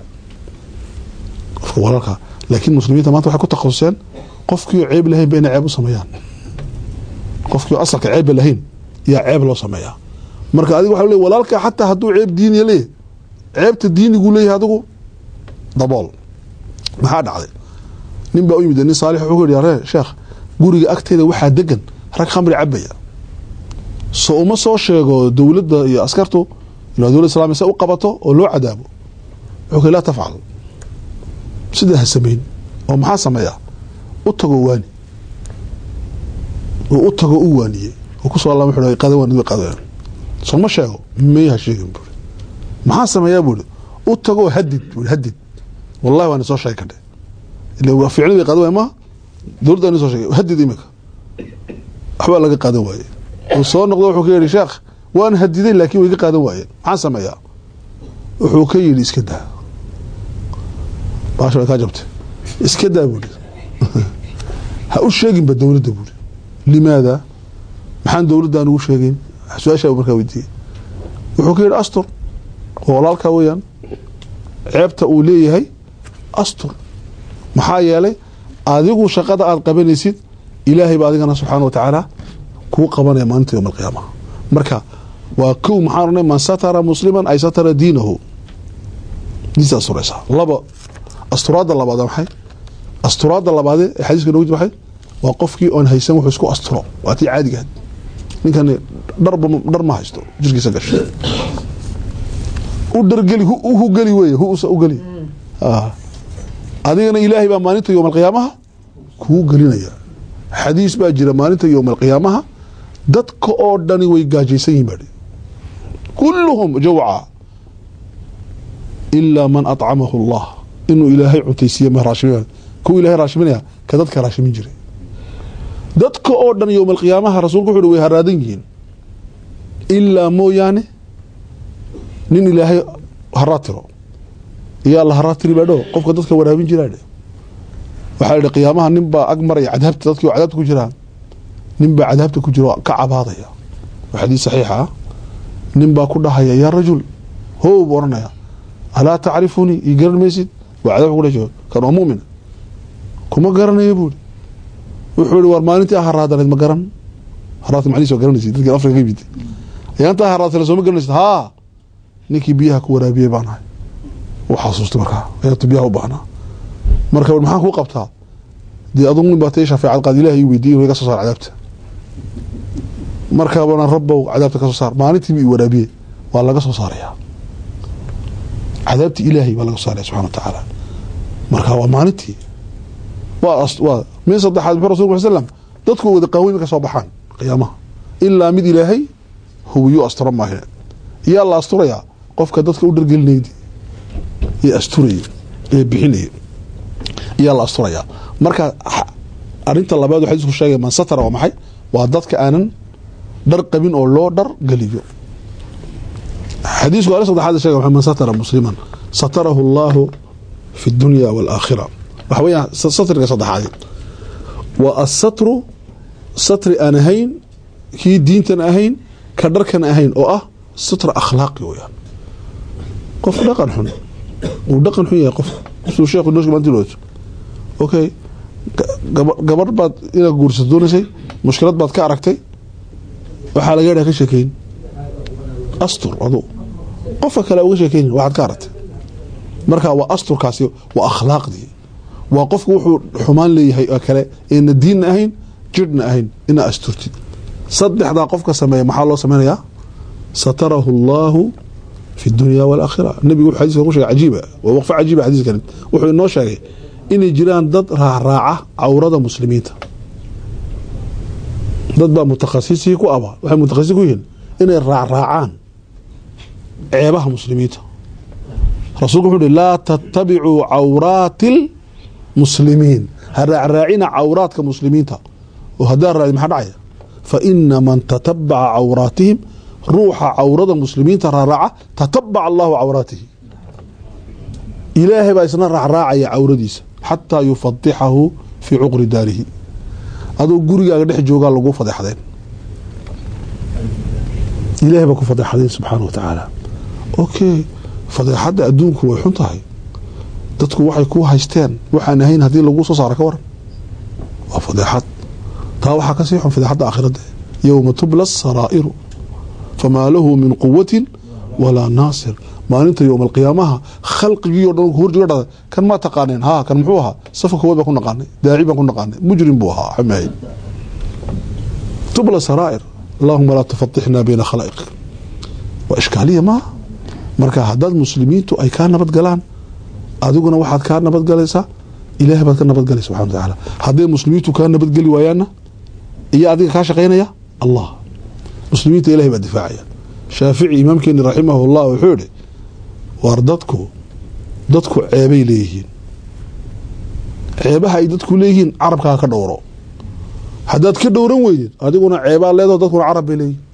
qofka walaalkaa laakiin muslimiinta maanta waxay ku takhasuseen qofkiio ceeb lahayn ba inay ceeb u sameeyaan qofkiio asalka ceebba lahayn yaa ceeb loo sameeyaa marka adiga waxa le walaalkaa xataa hadduu ceeb diiniya leeyahy ceebta diiniguu leeyahay adigu dabool maxaa dhacday nin baa u yimid nin saalix wuxuu ku yidhi aree sheekh guriga agteeda waxaa degan rag khamri cabaya so uma soo sheego dowladda iyo askartu ila dowlad islamiya se u qabato oo loo cadaabo wuxuu ku laa tafcal sidaa ha samayn oo maxaa sameeyaa u tago waani oo u tago u waaniyey oo kusoo alla wuxuu qadan waan qadan soo ma sheego may ha sheegin buuri maxaa sameeyaa buuri u tagoo hadid buuri hadid wallahi waan soo sheegay kadhe ila ficli bay qaadan waay ma dowladda aan soo sheegay hadid imika waxbaa laga qaadan waaye uu soo noqdo wuxuu ka yidhi sheekh waan hadiday laakiin way ga qaadan waayeen maxaan sameeyaa wuxuu ka yidhi iska daa baasha way kaa jabtay iska daa buuri ha u sheeginba dowladda buuri limaada maxaan dowladdan ugu sheegeyn su-aashaa markaa weydiiyey wuxuu ka yidhi astur oo walaalkaa weeyaan ceebta uu leeyahay astur maxaa yeelay adigu shaqada aada qabanaysid ilaahay ba adigana subxaana wa tacaala kuu qabanaya maalinta yowma alqiyaama marka waa kow maxaan ohanay man satara musliman ay satara diinahu diinta asturaysaa laba asturaadda labaad maxay asturaadda labaade ee xadiiska noogu jir maxay waa qofkii oon haysan wuxuu isku asturo waa tii caadigaad ninkani dharba dhar ma haysto jirkiisa gasho u dhargeli hu geli wey husa u geli adigana ilaahay baa maalinta yowma alqiyaamaha kuu gelinaya xadiis baa jira maalinta yowma alqiyaamaha dadka oo dhani way gaajaysan yihin baa kulluhum jawca ilaa man acamahu allah inuu ilaahay cuntaysiiye ma raashimin kuwa ilahay raashiminaya ka dadka raashimin jiray dadka oo dhan yowma alqiyaamaha rasuulku wuxu uhi way haraadan yihiin ilaa mooyaane nin ilaahay haraa tiro iyaa la haraa tiri baadho qofka dadka waraabin jiraadhe waxaa idhi qiyaamaha nin baa ag maraya cadaabta dadkii oo cadaabta ku jiraan nin baa cadaabta ku jira oo ka cabaadaya waa xadiis saxiixa ah nin baa ku dhahaya yaa rajul how buu oranaya alaa tacrifunii ii garan maysid waa cadaabka kudhasho kan waa mu'min kuma garanayo buuri wuxuu ihi war maalintii ah haraadaneed ma garan haraadka macnihiis waa garanaysid dadkii afrika ka yimid ayaantaa haraadkale sooma garanaysid haa ninkii biyaha ku waraabiyey baan ahay wuu xasuustay markaa ayaantu biyaha u baahnaa marka maxaan kuu qabtaa dee adugu nin baa tay shafeecad qaad ilaah ii weydiiy inuu iga soo saar cadaabta markaabana rabbow cadaabta ka soo saar maalintiibu i waraabiye waa laga soo saarayaa cadaabtii ilaahay baa laga soo saaraya subxana wa tacaala marka waa maalintii waa waa min saddexaad muxuu rasulku sal slam dadku wada qaaweyma ka soo baxaan qiyaamaha ilaa mid ilaahay huwiyuu asturo maahe iyaa la asturayaa qofka dadka u dhargelinaydi ee asturaya ee bixinaya iyaa la asturayaa marka arinta labaad u xadiisku sheegay man satara waa maxay waa dadka aanan dhar qabin oo loo dhar geliyo xadiisku ari saddexaad sheega man satara musliman satarahu allahu fi dunya waalaakhira waxa weeyaan satriga saddexaad waa asatru satri aan ahayn kii diintan ahayn ka dharkan ahayn oo ah satra akhlaaqi weyaan qof dhaqan xun uu dhaqan xun yahay qof suu sheekhu noosh maantilooto okay gabadh baad inaad guursato doonaysay mushkilad baad ka aragtay waxaa laga yadhaha ka sheekeyn astur adu qofka kale uga sheekeynin waxaad ka aragtay marka waa asturkaasi waa akhlaaqdii waa qofku wuxuu xumaan leeyahay oo kale eena diinna ahayn jirhna ahayn inaa asturtid saddexdaa qofka sameeya maxaa loo sameynayaa satarahu allaahu fi dunya waalaakhira nebigu wuxuu xadiiska ku shegay cajiiba waa waqfo cajiiba xadiiskan wuxuu inoo sheegay inay jiraan dad raacraaca cawrada muslimiinta dad baa mutakhasisii ku aba waxay mutakhasisi ku yihiin inay raacraacaan ceebaha muslimiinta rasuulku wuxuu uhi laa tattabicuu cawraati lmuslimiin ha raacraacina cawraadka muslimiinta oo haddaa raadi maxaa dhacaya fa ina man tatabaca cawraatihim ruuxa cawrada muslimiinta raaraaca tatabaca allahu cawraatihi ilaahay baa isna raacraacaya cawradiisa xataa yufadixahu fii cuqri daarihi aduu gurigaaga dhex joogaa lagu fadeexdeen ilahay baa ku fadeexdeen subxaana wa tacaala okay fadeexadda adduunku way xun tahay dadku waxay ku haysteen waxaan ahayn haddii lagu soo saaro ka waran waa fadeexad taa waxaa kasii xun fadeexadda aakhirada yowma tubla saraa'iru famaa lahu min quwatin walaa naasir maalinta yowma alqiyaamaha khalqigii o dhan horjiga dhada kan maa taqaaneen ha kan muxuu ahaa safka kowaad baan ku naqaanay daaci baan ku naqaanay mujrim buu ahaa xamahayn tubla saraa'ir allahuma laa tufatixna bayna khalaa'iq waa ishkaaliya maaha marka haddaad muslimiintu ay kaa nabad galaan adiguna waxaad kaa nabadgalaysaa ilahay baad ka nabadgalaysa subxana wa tacaala hadday muslimiintu kaa nabadgeli waayaanna iyo adiga kaa shaqaynaya allah muslimiinta ilahay baa difaacaya shaafici imaamkeeni raximah llah wuxuu yihi waar dadku dadku ceebay leeyihiin ceebaha ay dadku leeyihiin carabkaa ka dhowro haddaad ka dhowran weydid adiguna ceebaa leedaho dadkuna carab bay leeyihin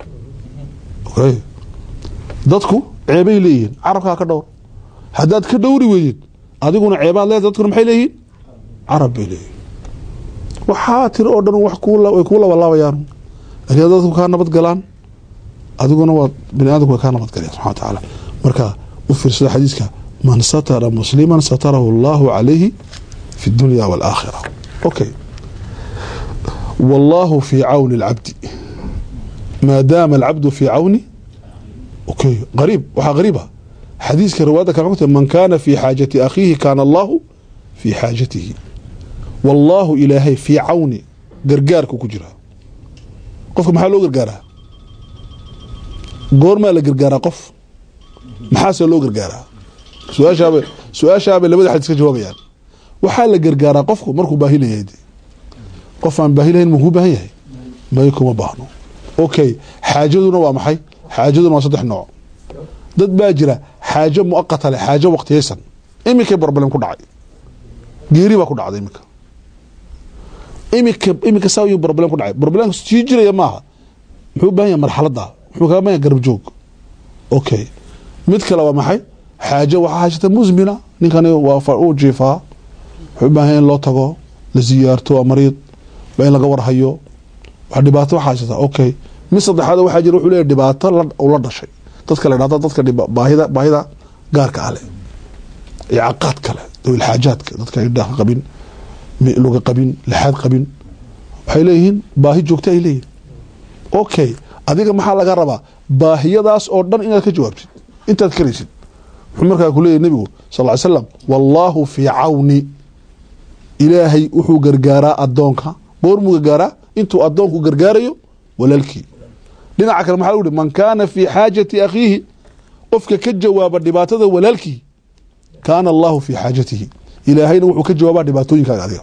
okay dadku ceebay leeyihiin carabkaa ka dhowro haddaad ka dhowri weydid adiguna ceebaad leedahay dadkuna maxay leeyihiin carab bay leeyihin waxaa tiri oo dhan wax way kuu labalaabayaan lakin haddaad dadku kaa nabad galaan adiguna waa bani aadamku way kaa nabad galayaan subxana wa tacaala marka u fiirsada xadiiska man satara musliman satarahu allahu calayhi fi dunya waalaakhira okay wallahu fi cawni alcabdi maadaama alcabdu fi cawni okay qariib waxaa qariiba xadiiska riwaayadda kale xugta man kaana fi xaajati akhiihi kaana allahu fi xaajatihi wallaahu ilaahay fii cawni gargaarku ku jira qofka maxaa loo gargaaraa goormaa la gargaaraa qof maxaase loo gargaaraa su-aashaaba su-aashaabay labada xadiis ka jawaabayaan waxaa la gargaaraa qofku markuu baahi layahay de qof aan baahi lahayn makuu baahan yahay may kuma baahno okay xaajaduna waa maxay xaajaduna waa saddex nooc dad baa jira xaajo muaqata leh xaajo waqtiyaysan iminkay barbalem ku dhacay geeri baa ku dhacday iminka imika imika saa ayuu problem ku dhacay problemka sii jiraya maaha muxuu u baahan yahay marxaladda muxuu kaga baahan yahay garab joog okay mid kale waa maxay xaajo waxaa haysata musmina ninkani waa fa- uu jiifaa wuxuu u baahan yahay in loo tago la siyaarto waa mariid waa in laga warhayo wax dhibaato waxaa haysata okay mid saddexaad waxaa jira wuxuu leeyahay dhibaato la uu la dhashay dadka la dhahdo dadka dhiba- baahida baahida gaarka ale iyo caqaad kale dawil xaajaadka dadka indhaha qabin mi- luga qabin lixaad qabin waxay leeyihiin baahi joogta ay leeyihin okay adiga maxaa laga rabaa baahiyadaas oo dhan inaad ka jawaabtid intaad karaysid wuxuu markaa ku leeyahy nebigu sal ly slam wallaahu fii cawni ilaahay wuxuu gargaaraa adoonka goormuu gargaaraa intuu adoonku gargaarayo walaalkii dhinaca kale maxaa lagu yihi man kaana fii xaajati akhiihi qofka ka jawaaba dhibaatada walaalkii kaana allahu fii xaajatihi ilaahayna wuxuu ka jawaabaa dhibaatooyinkaaga adiga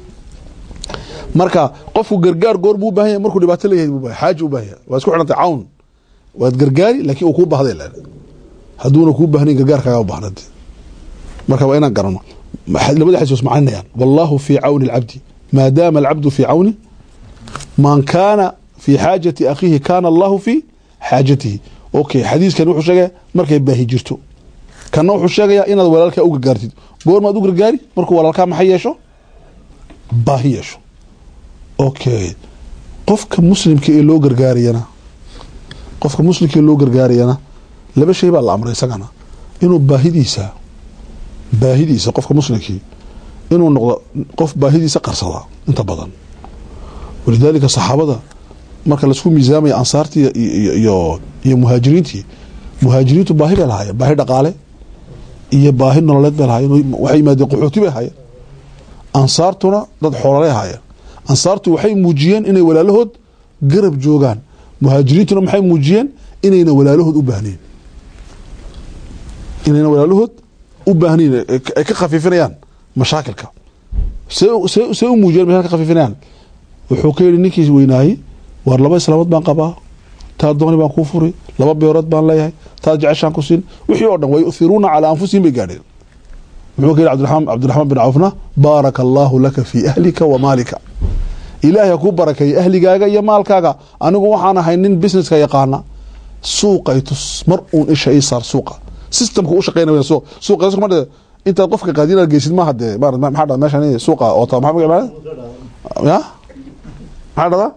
marka qofku gargaar goor buu u baahan yahay markuu dhibaato leeyahay buu baahan xaaji u baahan yahay waa isku xidhantay cawn waad gargaari laakiin uu kuu baahday leen hadduuna kuu baahnayn gargaarkaaga u baahnade marka waa inaan garano maxay- labada xadiis macninayaan wallahu fii cawni alcabdi maadaama alcabdu fii cawni man kaana fii xaajati akhiihi kaana allahu fii xaajatihi okay xadiiskan wuxuu sheegaya markay baahi jirto kana wuxuu sheegayaa inaad walaalkaa u gargaartid goormaad u gargaari markuu walaalkaa maxay yeesho baahi yeesho okay qofka muslimka ee loo gargaarayana qofka muslimka ee loo gargaarayana laba shay baa la amray isagana inuu baahidiisa baahidiisa qofka muslimkii inuu noqdo qof baahidiisa qarsada inta badan walidaalika saxaabada marka laisku miisaamaya ansaartii iyo- iyo iyo iyo muhaajiriintii muhaajiriintu baahi bay lahaayeen baahi dhaqaale iyo baahi nololeed bay lahaayeen waxay yimaadeen qaxooti bay ahaayeen ansaartuna dad xoololay ahaayeen ansaartu waxay muujiyeen inay walaalahood garab joogaan muhaajiriintuna maxay muujiyeen inayna walaalahood u baahnayn inayna walaalahood u baahnayn ay ay ka khafiifinayaan mashaakilka see see see u muujiyeen mashaakil ka khafiifinayaan wuxuu ka yidhi ninkii weynaayey waar laba islaamood baan qabaa taa dooni baan kuu furi laba beerood baan leeyahay taa jeceshaan ku siin wixii oo dhan way yuhiruuna calaa anfusihim bay gaadheen muxuu ka yidhi cabdiraxmaan cabdiraxmaan bin cawfna baaraka allaahu laka fii ahlika wa maalika ilaahay ha kuu barakeeyo ahligaaga iyo maalkaaga anigu waxaan ahay nin businesska yaqaana suuqay tus mar uun isha ii saar suuqa systemka u shaqeynaya suuq suuqa kuma dhade intaad qofka qaadin aad geysid maaha dee ma maxaa dhada meeshan suuqa oo taa maxaa magac ya maxaa dhada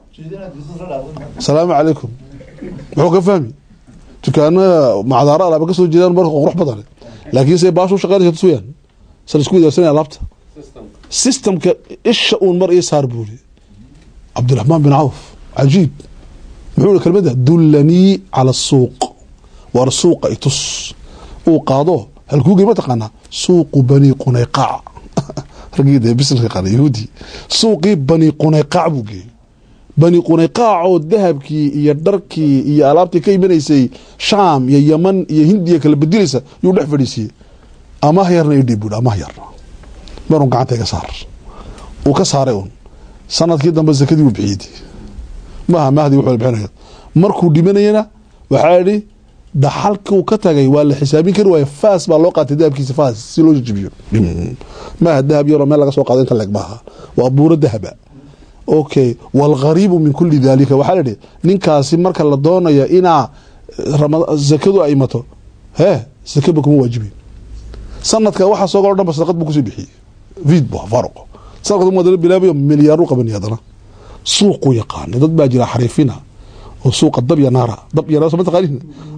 asalaamu calaykum muxuu ka fahmi dukaanada macdaara alaaba ka soo jeedaan marka qurux badan laakiin se baashu shaqeynaysa tus weyaan sal isku wadaarsanaya alaabta systemka isha uun mar ii saar buu yidhi cabdiraxmaan bin cawf cajiib muxuu yihi kelmadda dullanii cala asuuq war suuqa itus uu qaado halkuu gey ma taqaanaa suuqu bani qunayqaac raggii dee busineska yaqaana yahuudi suuqii bani qunayqaac buu geeyey bani qunayqaac oo dahabkii iyo dharkii iyo alaabtii ka imanaysay shaam iyo yaman iyo hindiya kala bedilaysa yuu dhex fadhiisiiyey amah yarna idhiib buuhi amah yarna marun gacanta iga saar uu ka saaray un sanadkii dambe sakadii uu bixiyey maaha mahdi wuxuu bixinayo markuu dhimanayana waxaa idhi dhaxalkuu ka tagay waa la xisaabin kari waaye faas baa loo qaatay dahabkiisa faas si loo jijibiyo maaha dahab yaroo meel laga soo qaado inta leeg maaha waa buuro dahaba okay walghariibu min kuli dalika waxaa la idhi ninkaasi marka la doonayo inaa rama- zakadu ay mato hee sakaba kuma waajibi sanadka waxa soo galo dhan ba sadaqad buu kusii bixiyey vid bu faaruqo sanadka madana bilaabayo milyaaru qabanay haddana suuqu yaqaana dad baa jira xariifina oo suuqa dab ya naara dab ya naara soo ma taqaanin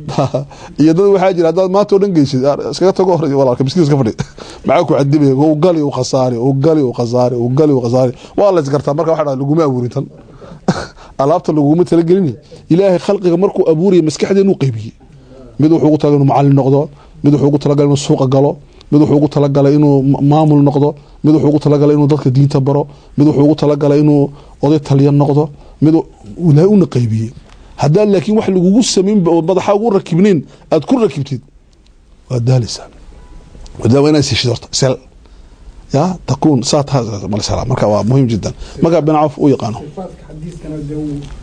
iyo dad waxaa jira haddaad maanta oo dhan geysid iskaga tago hore walaalka miskiin iska fadhi maxaa ku cadibaya u gali u khasaari u gali u khasaari u gali u khasaari waa la isgartaa marka waxa laguma abuurin tan alaabta laguma talagelin ilaahay khalqiga markuu abuuraya maskaxdeenu qaybiyey mid wuxuu ugu talagalay inuu macallin noqdo mid wuxuu ugu talagalay inuu suuqa galo mid wuxuu ugu talagalay inuu ma- maamul noqdo mid wuxuu ugu talagalay inuu dadka diinta baro mid wuxuu ugu talagalay inuu oday taliya noqdo mid ilaahay una qaybiyey haddaa laakiin wax lagugu samayn oo madaxa ugu rakibnayn aad ku rakibtid waa daaleysaa wadaa waa inaad siishid horta sel ya takuun saa taha malsala marka waa muhiim jiddan marka bin cawf u yaqaano صفاتك حديثكنا ده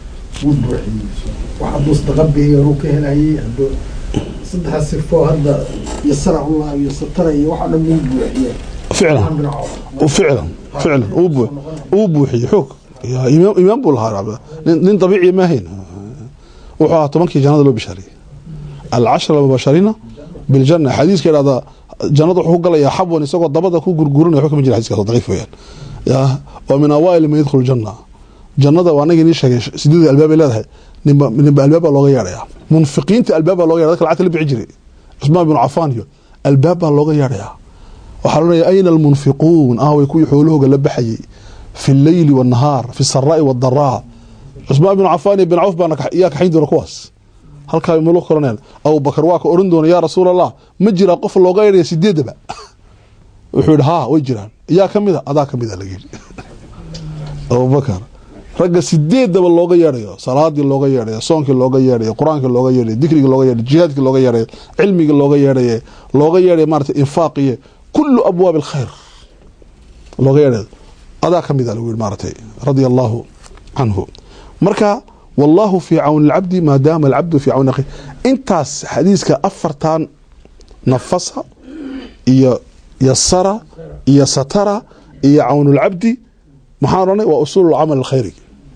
وبوحي واحد مستقبي يروك هنا هي عنده صدح السفو هذا يسرع الله ويستر واحد مو بوحي ficlan ficlan ficlan uu buu uu buuxiyey xoog ya imaam imaam buu lahaa nin nin dabiiciya ma ahayn wuxuu ahaa tobankii jannada loo bishaariyey alcashra mubashariina biljanna xadiiska idhahda jannada wuxuu ku galayaa xabwan isagoo dabada ku gurgurinaya waxba kama jira xadiiskaas daciif weeyaan ya waa min awaail man yadkhulu janna jannada waa anagii nii sheegay sideed albaabay leedahay ninba ninba albaab baa looga yeedhaya munfiqiinta albaab baa looga yeedhaya dadka lacagta la bixi jiray cusmaan bin cafaan iyo albaab baa looga yeedhaya waxaa loonaya ayna almunfiquun aaway kuwii xoolahooga la baxayay fi lleyli wاnahaar fi saraa'i wاdaraa cusmaan bin cafaan iyo bin cawf baana yaa kaxayn doona kuwaas halkaa mulu koraneen abubakar waa ka oran doona yaa rasuul allah ma jiraa qof looga yeedhaya sideedaba wuxuu yidhi haa way jiraan yaa ka mida adaa ka mida laga yidhi abubakar ragga sideedaba looga yeedhayo salaadii looga yeedhayo soonkii looga yeedhayo qur-aankii looga yeedhayo dikrigii looga yeedhayo jihaadkii looga yeedhayo cilmigii looga yeedhaye looga yeedhayo maarata infaaqiye kulu abwaab alkhayr looga yeedhayo adaa ka mida lagu yidhi maaratay radia allahu canhu marka wallahu fii cawni alcabdi maadaama alcabdu fii cawni akhi intaas xadiiska afartan nafasa iyo yasara iyo satara iyo cawnulcabdi maxaan odhanay waa usuul camal alkhayri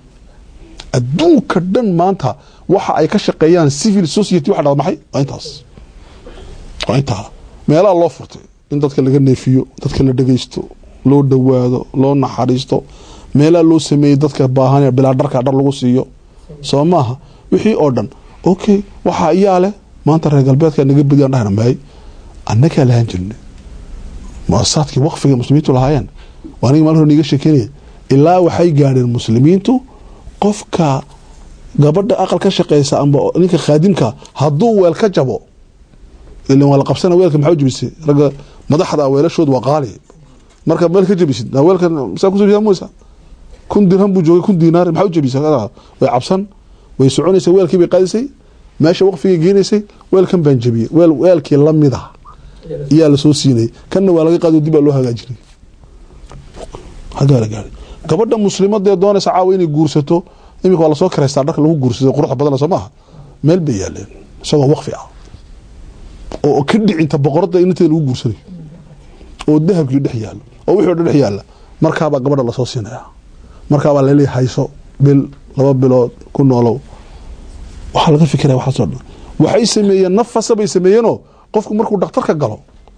adduunka dhan maanta waxa ay ka shaqeeyaan civil society waxa dhada maxay waa intaas waa intaa meelaha loo furtay in dadka laga neefiyo dadka la dhegeysto loo dhowaado loo naxariisto meelaha loo sameeyey dadka baahan bilaa dharka dhar lagu siiyo soo maaha wixii oo dhan okay waxaa iyaa leh maanta reer galbeedka naga badiyaan dhahna maay annagaa lahaan jirnay muasasaadkii waqfiga muslimiintu lahaayeen waa aniga maalin hore niga sheekeynaya ilaa waxay gaadheen muslimiintu qofka gabadha aqal ka shaqeysa amba ninka khaadimka hadduu weel ka jabo ilan waa la qabsana weelka maxaa u jabisay ragga madaxda weelashood waa qaali marka meel ka jabisid weelka saa kusoo jeeda musa kun dirham buu joogay kun diinaar maxaa u jabisay way cabsan way soconaysay weelkii bay qaadisay meesha waqfigay geenaysay weelkan baan jabiyey weel weelkii lamid ah iyaa lasoo siinayay kanna waa laga qaado dib baa loo hagaajinay hagaa la gaaray gabadha muslimadee doonaysa caawa inay guursato iminka waa lasoo karaystaa dharka lagu guursaday quruxda badana soo maaha meel bay yaaleen isagoo waqfi ah oo ka dhicinta boqorada inanteeda lagu guursanayo oo dahabkii dhex yaalo oo wixii o dhan dhex yaala markaabaa gabadha lasoo siinaya markaabaa laleeyahay hayso bil laba bilood ku noolow waxaa laga fikiraya waxaasoo dhan waxay sameeyeen nafasa bay sameeyeenoo qofku markuu dhakhtarka galo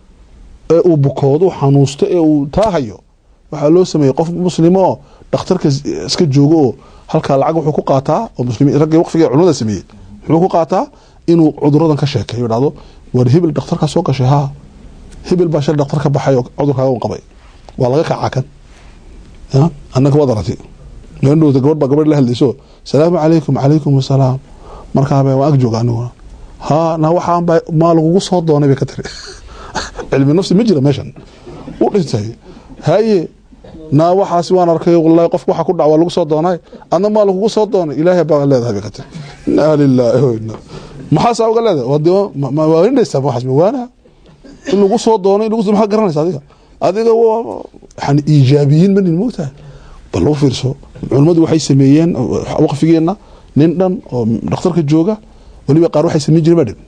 ee uu bukoodo xanuusto ee uu taahayo waxaa loo sameeyey qof muslimo oo dhakhtarka iska joogo oo halkaa lacag wuxuu ku qaataa oo muslimiin raggii waqfiga culimada sameeyey wuxuu ku qaataa inuu cuduradan ka sheekeeyo dhahdo war hebel dhakhtarkaa soo gashay haa hebel baa shal dhakhtar ka baxay oo cudurkaaga un qabay waa laga kacaa kan ya annaka waad aragtay meendhowta gabadh baa gabadh la hadlayso salaamu calaykum calaykum asalaam markaaba waan ag jooga aniguna haa na waxaan baa maa lagugu soo doonay bay ka tiri cilmi nafsi ma jira meeshan u dhintay haye naa waxaasi waan arkay wallahi qofka waxa ku dhac waa lagu soo doonay adna maa lagugu soo doonay ilaahay baa leedahay bay ka tiri inaa lilaahi wa inaa maxaasaa uga leedahay waa dee ma waaninaysaa waxaas mawaanaha in lagu soo doonay lagu maxaa garanaysa adiga adiga waa yani iijaabiyiin manin moogtahay bal u fiirso culimmadu waxay sameeyeen waqfigeenna nin dhan oo dhakhtarka jooga weliba qaar waxay sameyn jireen baa dhib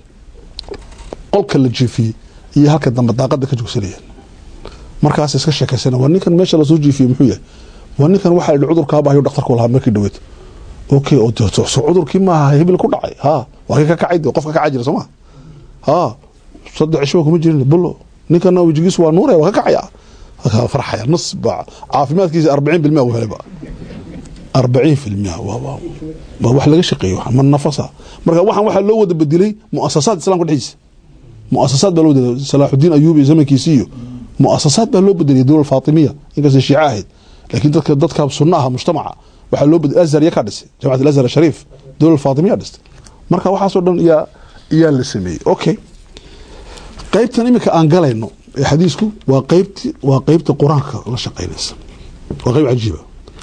qolka la jiifiyey iyo halka dambe daaqada ka joogsanayeen markaas iska sheekaysana waa ninkan meesha lasoo jiifiyey muxuu yahay waa ninkan waxaa yidhi cudurkaabahayo dhakhtarku lahaa markii dhaweed okay oo so cudurkii maaha hibil ku dhacay ha waa kii ka kacay de qof ka kacaa jira soo ma ha saddex cisho kuma jirin bulo ninkana wejigiisu waa nuuraya waa ka kacaya farxaya nus ba caafimaadkiisa arbaciin bilmia uu helay ba arbaciin filmia waa wax laga shaqeeyo man nafasa marka waxaan waxaa loo wada bedelay muasasaad islamka dhexdiisa muasasaad baa loo bedelay salaaxudiin ayubi zamankiisi iyo muasasaad baa loo bedelay dowla faatimiya inkastay shiico ahayd laakiin dadka dadka sunna aha mujtamaca waxaa loo bedelay azhar ya ka dhisay jamacat alazhar shariif dowla faatimiya dhistay marka waxaasoo dhan yaa yaa la sameeyey okay qaybtan iminka aan galayno ee xadiisku waa qaybti waa qaybta qur-aanka la shaqeynaysa waa qayb cajiiba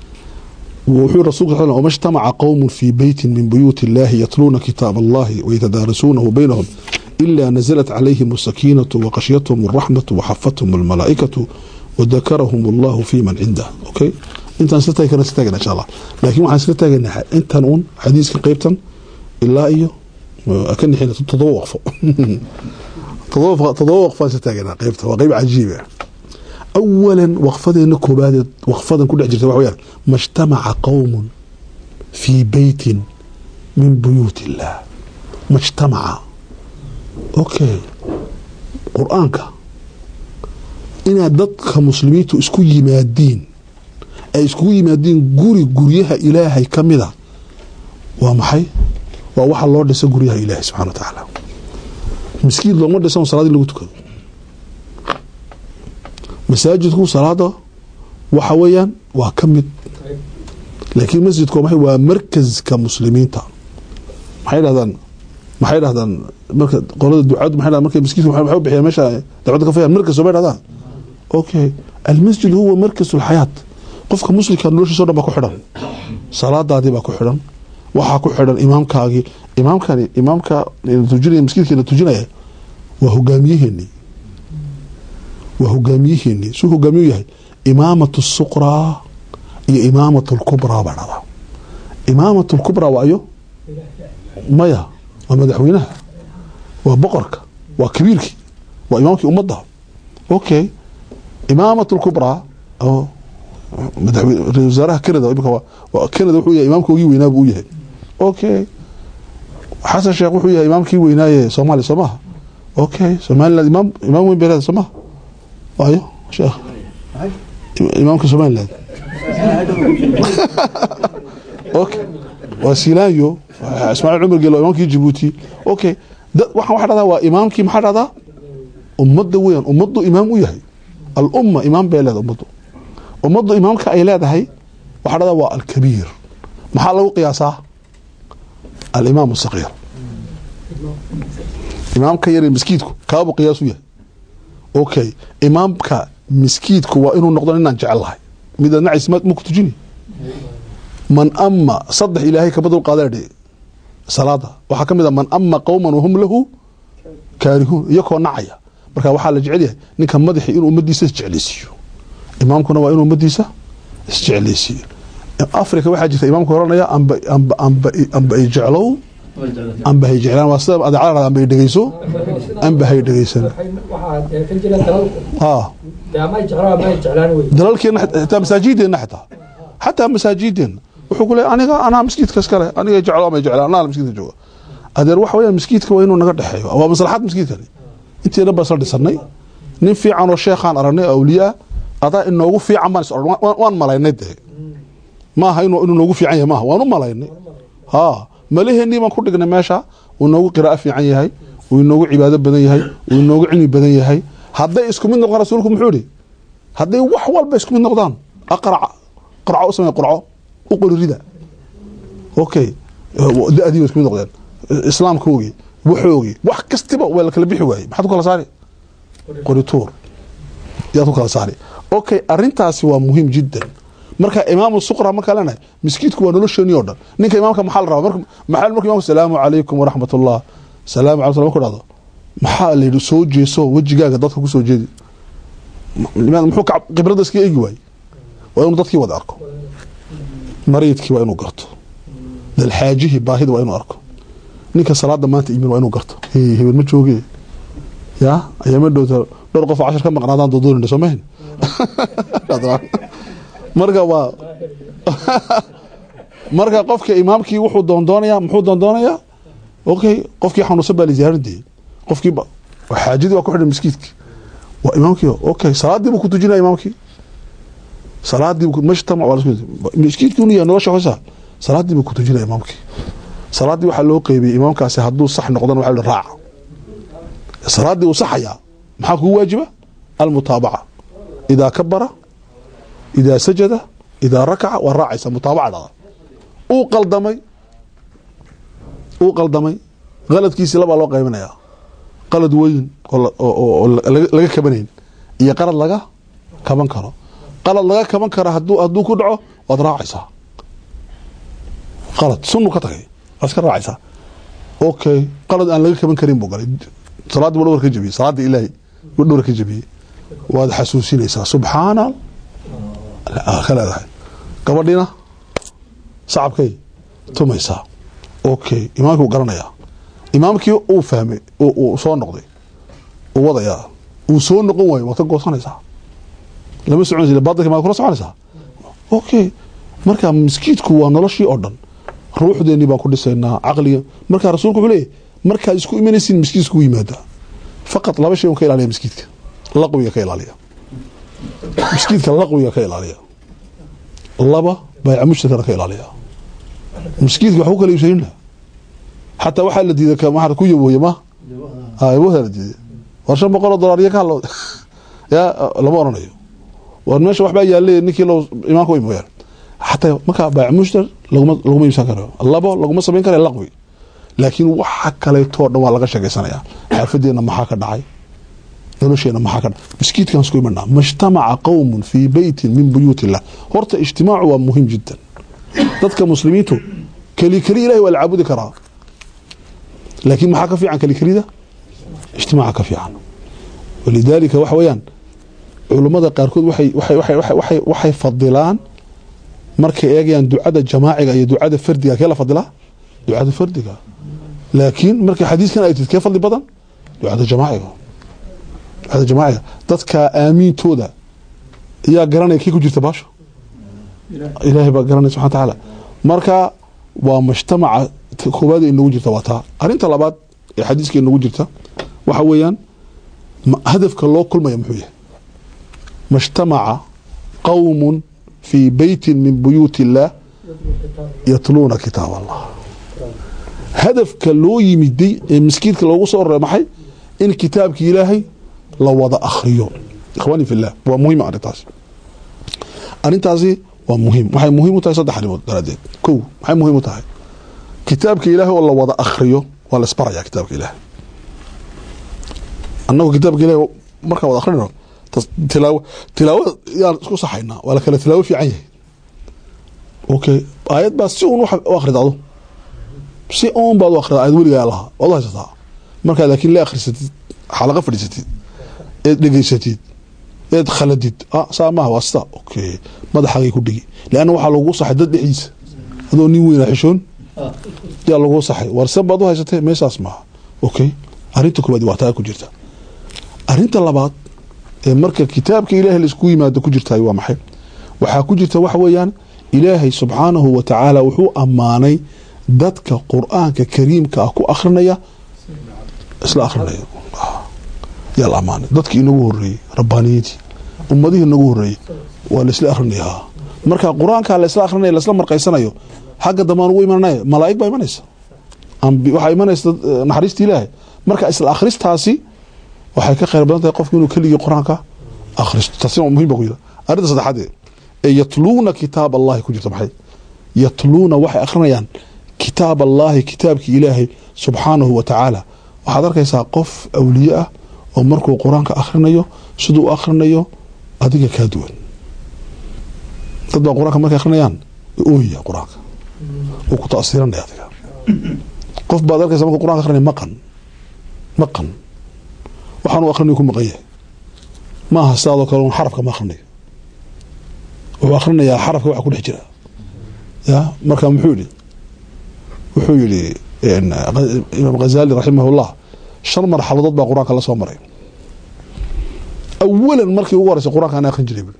wuxuu rasulka sal wama ijtamaca qowmu fii beyti min buyuuti illahi yatluuna kitaab allahi wayatadaarasuunahu baynahum ila naزlat calayhim asakiinatu waqashyathum araxmatu waxafathum almalaa'ikatu wadakarahum allahu fi man cindah okay intaan isla taagi karna isla taagana insha allah laakiin waxaan isla taagaynaa intan uun xadiiska qaybtan ilaa iyo ka nixina todoba waqfo todoba waqfaan isla taagaynaa qaybta waa qayb cajiiba awalan waqfadeena koobaadee waqfadan ku dhex jirta waxa weyaan majtamaca qowmun fii beytin min buyuut illaah majtamaca okay qur-aanka inaad dadka muslimiintu isku yimaadiin ay iskugu yimaadiin guri guryaha ilaahay ka mida waa maxay waa waxa loo dhisa guryaha ilaahay subxana wa tacaala miskiin looma dhisan salaad in lagu tukado masaajidku salaada waxa weeyaan waa ka mid laakiin masjidku waa maxay waa markaska muslimiinta maxay dhahdaan maxay dhahdaan marka qolada ducaadu maxay dhahdaan markay miskiidku maxay u bixiyaan meesha dacwadda ka fayaan markas oo bay dhahdaan okay almasjid huwa markas alxayaat qofka muslimka noloshiisa o dhan baa ku xidhan salaadaadii baa ku xidhan waxaa ku xidhan imaamkaagii imaamkani imaamka tujinaya maskiidkeena tujinaya waa hogaamiyaheenii waa hogaamiyaheenii suu hogaamiyu yahay imaamat suqraa iyo imaamat lkubraa baa dhada imaamat lkubraa waa ayo maya waa madaxweynaha waa boqorka waa kabiirkii waa imaamkii ummadda okay imaamat lkubraa oo ra wasaaraha canada imika canada wuxuu yahay imaamka ogii weynaa buu u yahay okay xasan sheekh wuxuu yahay imaamkii weynaaye soomaaliya soo maha okay somaliland imaam imaam weyn bay leedahay soo maha ayo sheekh imaamka somaliland okay waa silaanyo ismaaciil cumar gelo imaamkii jabuuti okay waxaan waxa dhahdaa waa imaamkii maxaa dhahdaa ummadda weeyaan ummaddu imaam u yahay alumma imaam bay leedahay ummaddu ummaddu imaamka ay leedahay waxaa dhahdaa waa alkabiir maxaa lagu qiyaasaa alimaam asakiir imaamka yare miskiidku kaabuu qiyaas u yahay okay imaamka miskiidku waa inuu noqdo inaan jecel lahay mid aad nacays ma ku tujini man ama saddex ilaahay kama dul qaadadhe salaada waxaa ka mid a man ama qowman wahum lahu kaarihuun iyakoo nacaya marka waxaa la jecel yahay ninka madaxi inuu ummadiisa isjeclaysiiyo imaamkuna waa inuu ummadiisa isjeclaysiiyo africa waxaa jirta imaamka oranaya amba amba amba amba ay jeclow amba hay jeclaan waa sida adeecada amba ay dhegeyso amba hay dhegeysan dalalkeena xitaa masaajideena xitaa xataa masaajideena wuxuu ku leey aniga anaa masjidka iskale aniga jeclo ama jeclaan anaa masjidka jooga adeer waxa weeyaan masjidka waa inuu naga dhexeeyo waa maslaxad masjidkani intii dhan baan isla dhisanay nin fiican oo sheekhaan aragnay awliyaa adaa inoogu fiican baan is oran waan malaynay dee maaha inuu noogu fiican yahay maaha waan u malaynay ha malaheenii baan ku dhignay meesha uu inoogu qiraa'o fiican yahay uu inoogu cibaado badan yahay uu inoogu cilmi badan yahay hadday isku mid noqdaan rasuulku muxuu ihi hadday wax walba isku mid noqdaan aqraca qarco u samey qurco u qori rida okay da-dii ba isku mid noqdeen islaamkoogii waxoogii wax kastiba waa la kala bixi waayey maxaad ku kala saari qorituur yaad ku kala saari okay arintaasi waa muhiim jiddan marka imaamu suqra markaa leenahay miskiidku waa nolosheeni oo dhan ninka imaamka maxaa la rabaa maxaa marka imamka salaamu calaykum waraxmat ullah salaamu alay slam marku dhahdo maxaa la yidhi soo jeeso wejigaaga dadka ku soo jeedi muxuu khibrada iska eegi waayey waa inuu dadkii wada arko mariidkii waa inuu garto dalxaajihii baahida waa inuu arko ninka salaada maanta imin waa inuu garto hebel ma jooge ya ayaama dhowta dhowr qof oo cashar ka maqnaadaan doodoonina soo mahin marka waa marka qofka imaamkii wuxuu doondoonayaa muxuu doondoonayaa okay qofkii xanuunsan baa la ziyaaradayay qofkii xaajadii waa ku xidhan miskiidkii waa imaamkii okay salaadii buu ku tujinaya imaamkii salaadii majtamac waa miskiidkii unu yahay nolosha hosa salaadii buu ku tujinaya imaamkii salaadii waxaa loo qeybiyey imaamkaasi hadduu sax noqdana waxa la raaca salaadii uu saxayaa maxaa kugu waajiba almutaabaca idaa kabara idaa sajada idaa rakaca waa raacaysa mutaabaca dhada uu qaldamay uu qaldamay qaladkiisii labaa loo qaybinayaa qalad weyn oo laga kabanayn iyo qalad laga kaban karo qalad laga kaban karo haduu hadduu ku dhaco waad raacaysaa qalad sunu ka tagay waad iska raacaysaa okay qalad aan laga kaban karin buu galay salaaddii buu dhowr ka jabiyey salaadda ilaahay buu dhowr ka jabiyey waad xasuusinaysaa subxaana ka leedahay gabadhiina sacabkay tumaysaa okay imaamkii wuu garanayaa imaamkii uu fahmay uu soo noqday uu wadayaa uu soo noqon waayo waad ka goosanaysaa lama soconaysa baadilka maad kula soconaysaa okay marka miskiidku waa noloshii oo dhan ruuxdeennii baan ku dhisaynaa caqliga marka rasuulku wuxuu leeyahy markaad isku imanaysiin miskiid iskugu yimaada faqad laba shay un ka ilaaliya miskiidka laqwiga ka ilaaliya miskiidka laqwiga ka ilaaliya laba bayca mushtarkana ka ilaaliya miskiidka wax ku kala iibsanina xataa waxaa la diiday maxaa ku yabooye ma yabooda la diiday war shan boqol oo dollar iyo ka hadlo ya lama oranayo war meesha waxbaa yaale ninkii loo imaanka way mooyaan xataa markaa bayc mushtar laguma laguma iibsan karo labo laguma samayn kara laqwi laakiin waxa kaleetoo dhan waa laga sheegaysanayaa xaafadeenna maxaa ka dhacay nolosheena maxaa ka dhacay miskiidkan isku imanaa majtamaca qowmun fii beytin min buyuut illah horta ijtimaacu waa muhiim jiddan dadka muslimiintu keli keli ilahay waa la caabudi karaa laakiin maxaa ka fiican keli kelida ijtimaaca ka fiican walidaalika waxa weeyaan culummada qaarkood waxay waxay waxay waxay waxay waxay fadilaan markay eegayaan ducada jamaaciga iyo ducada fardiga kee la fadilaa ducada fardiga laakiin markay xadiiskan ay tid kee fadli badan ducada jamaaciga ducada jamaaciga dadka aamiintooda ayaa garanaya kii ku jirta baasho ilaahay baa garanaya subxana watacaala marka waa mujtamaca koowaad inagu jirta waa taa arrinta labaad ee xadiiska inagu jirta waxa weeyaan hadafka loo kulmaya muxuu yahay majtamaca qowmun fii beytin min buyuut illaah yatluuna kitaab allah hadafka loo yimiday ee miskiidka loogu soo orray maxay in kitaabki ilaahay la wada akhriyo ikhwaani fi llah waa muhiim arrintaasi arrintaasi waa muhiim waxay muhiim u tahay saddex arrimood daraaddeed kow maxay muhiim u tahay kitaabka ilaahay oo la wada akhriyo waa la isbarayaa kitaabka ilaahay annagu kitaabka ilahay markaan wada akrinayno tilaawo tilaawada yaan isku saxaynaa waa la kala tilaawo fiican yahay okay aayad baa si uun u akhrida adu si uun baad u akhrida aayad weligaa lahaa waad u haysataa markaa laakiin la akhrisatid xalaqa fadhiisatid eed dhegeysatid eed khaladid ah saa maaha waa sida okay madaxaagay ku dhigi leanna waxaa lagu saxay dad dhexdiisa adoo nin weyna xishoon yaa lagu saxay war se baad u haysatee meeshaas maaha okay arrinta koowaad waa taa ku jirta arrinta labaad ee marka kitaabka ilaahay laisku yimaado ku jirtaay waa maxay waxaa ku jirta waxa weeyaan ilaahay subxaanahu wa tacaala wuxuu ammaanay dadka qur-aanka kariimka ah ku akrinaya isla akrinaya yaa la ammaanay dadkii inagu horeeyey rabbaaniyiintii ummadihii inagu horeeyey waa laisla akrinayaa marka qur-aanka laisla akrinaya laisla marqaysanayo xagga dambaan ugu imananaya malaa'ig baa imanaysa waxaa imanaysa naxariista ilaahay marka isla akhristaasi waxay ka khayr badan tahay qofku inuu keligii qur-aanka akhristo taasina muhim ba ku jira arrinta saddexaad ee yatluuna kitaab allahi ku jirta maxay yatluuna waxay akhrinayaan kitaab allahi kitaabkii ilaahay subxaanahu wa tacaala waxaad arkaysaa qof awliye ah oo markuu qur-aanka akhrinayo siduu u akhrinayo adiga kaa duwan dad baa qur-aanka markay akhrinayaan ooya qur-aanka wuu ku taasiiranaya adiga qof baad arkaysa markuu qur-anka akrinaya maqan maqan waxaanu akhrinayo ku maqan yahay maaha sidaadoo kale un xarafka ma akhrinayo wuxuu akhrinayaa xarafka waxa ku dhex jira ya marka muxuu yihi wuxuu yihi imaam ghazali raximahullah shan marxaladood baa qur-aanka la soo maray awalan markii ugu horeysa qur-aanka ana akhrin jiray bui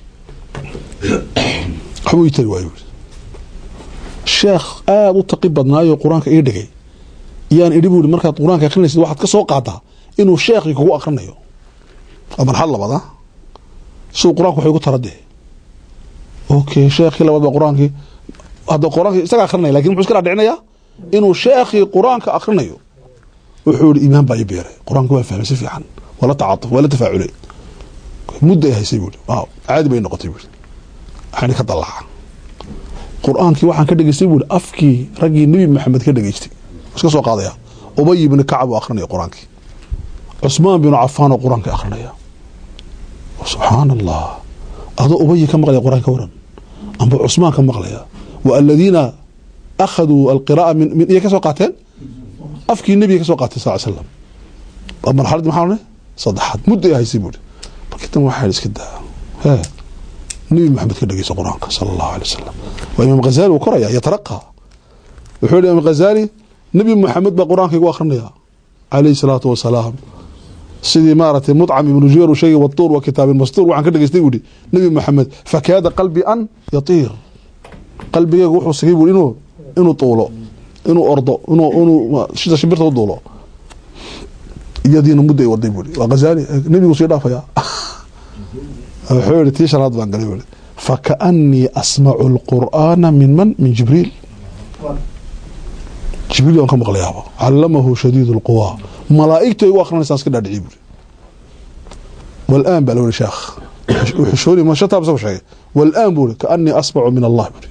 waxbuu ii tari waayo bui sheekh aada u taqi badnaayo qur-aanka ii dhigay yaan idhi bui markaad qur-aanka akrinaysid waxaad ka soo qaadaa inuu sheekhii kugu akrinayo waa marxalad labaad a siduu qur-aanka waxay gu taradee okay sheekhii labaad baa qur-aankii hadda qur-aankii isaga akrinaya lakin muxuu iska dhaadhicinayaa inuu sheekhii qur-aanka akrinayo wuxuu yihi iimaan baa ii beeray qur-aanka waa fahmay si fiican waa la tacatuf waa la tafaaculay mudda ay haysay buui waaw caadi bay noqotay buui waxaana ka dalaca qur-aankii waxaan ka dhegeystay buui afkii raggii nebi maxamed ka dhegeystay iska soo qaadaya ubay ibni kacab oo akrinaya qur-aankii cusmaan binu cafaan oo qur-aanka akrinaya subxaan allah adoo ubayi ka maqlaya qur-aan ka waran amba cusmaan ka maqlaya wa aladiina akhaduu alqira'a min min iyay ka soo qaateen afkii nebiga ka soo qaatay sal slam marxaladii maxaa odhanay saddexaad muddo ay haysay buuri markii tan waxaa iska daa hee nebi maxamed ka dhegeysa qur-aanka sala allahu alay wasalam waa imaam ghazali uu koraya yataraqa wuxuu yihi imaam ghazali nebi maxamed baa qur-aanka igu akrinaya calayhi salaatu wasalaam sidii maaragtay mudcam ibnu jubeer uu sheegay watuur wa kitaabin mastuur waxaan ka dhegeystay buu ihi nebi maxamed fakaada qalbi an yatiir qalbigeyga wuxuu sigay buu inuu inuu tuulo inuu ordo inuu inuu sida shimbirta u duulo iyadiina muddo ay waday buui waa ghazaali nebigu sii dhaafaya wuxuu yihi tii shanaad baan galay buui fakaanii asmacu lqur'aana min man min jibriil jibriil waan ka maqlayaaba calamahu shadiid lquwa malaa'igtu ay u akrinaysaa iska dhaadhiciy buuri walaan baa loo sheekh xushooni mashataab isagu sheegay walaan buuri kaanii asmacu min allah buuri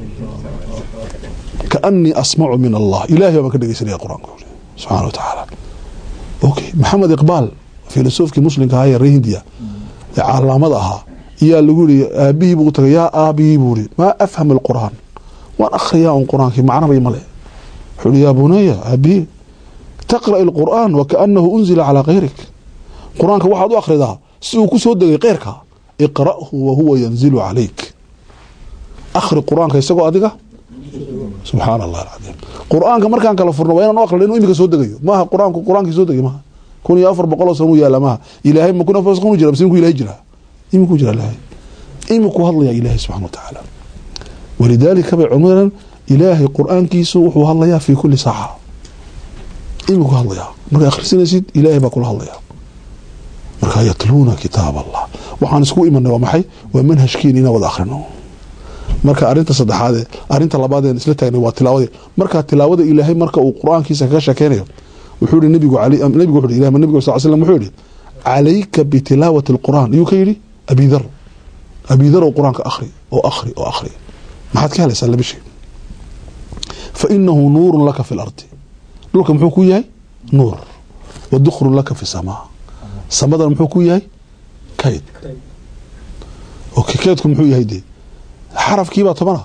kaanii asmacu min allah ilahay baan ka dhegeysanaya qur-aanka buuri subxana wa tacaala okay maxamed iqbaal filosofkii muslimka ahaa ee reer hindiya ee calaamada ahaa iyaa lagu yiri aabihii buu tagay yaa aabihii buu yiri maa afham alqur'aan waan akhriyaa un qur-aankii macnaba male wuxuu yiri yaa bunaya aabihii taqra' alqur'aan wakaanahu unzila calaa kayrik qur-aanka waxaad u akhridaa si uu ku soo degay keyrka iqra'hu wahuwa yanzilu calayk akhri qur-aanka isagoo adiga subxaana allah alcadiim qur-aanka markaan kala furno waa inaan u aqrino inuu imika soo degayo maaha qur-aanku qur-aankii soo degay maaha kun iyo afar boqol oo san uu yaala maaha ilaahay ma kun afar san u jira mise iminku ilahay jiraa iminku jira ilaahay iminku hadlaya ilaahay subxana wa tacaala walidaalika bay culimadan ilaahay qur-aankiisu wuxuu hadlayaa fii kuli saaca iminku hadlayaa markaa akhrisanaysid ilaahay baa kula hadlayaa markaa yatluuna kitaab allah waxaan isku imanay waa maxay waa manhajkiina inaan wada akhrino marka arinta saddexaadee arinta labaadeen isla taagnay waa tilaawadii markaa tilaawada ilaahay marka uu qur-aankiisa kaga sheekeynayo wuxuu yihi nabigu nabigu wuxuu yihi nabigu sal slam wuxuu yihi calayka bitilaawati alqur'aan ayuu ka yidhi abidar abidar oo qur-aanka akhri oo akhri oo akhri maxaad ka helaysaa laba shay fa inahu nuurun laka fi lardi dhulka muxuu ku yahay nuur wa dukhrun laka fi samaa samadana muxuu ku yahay kayd okay kaydku muxuu yahay dee xarafkii baa tobana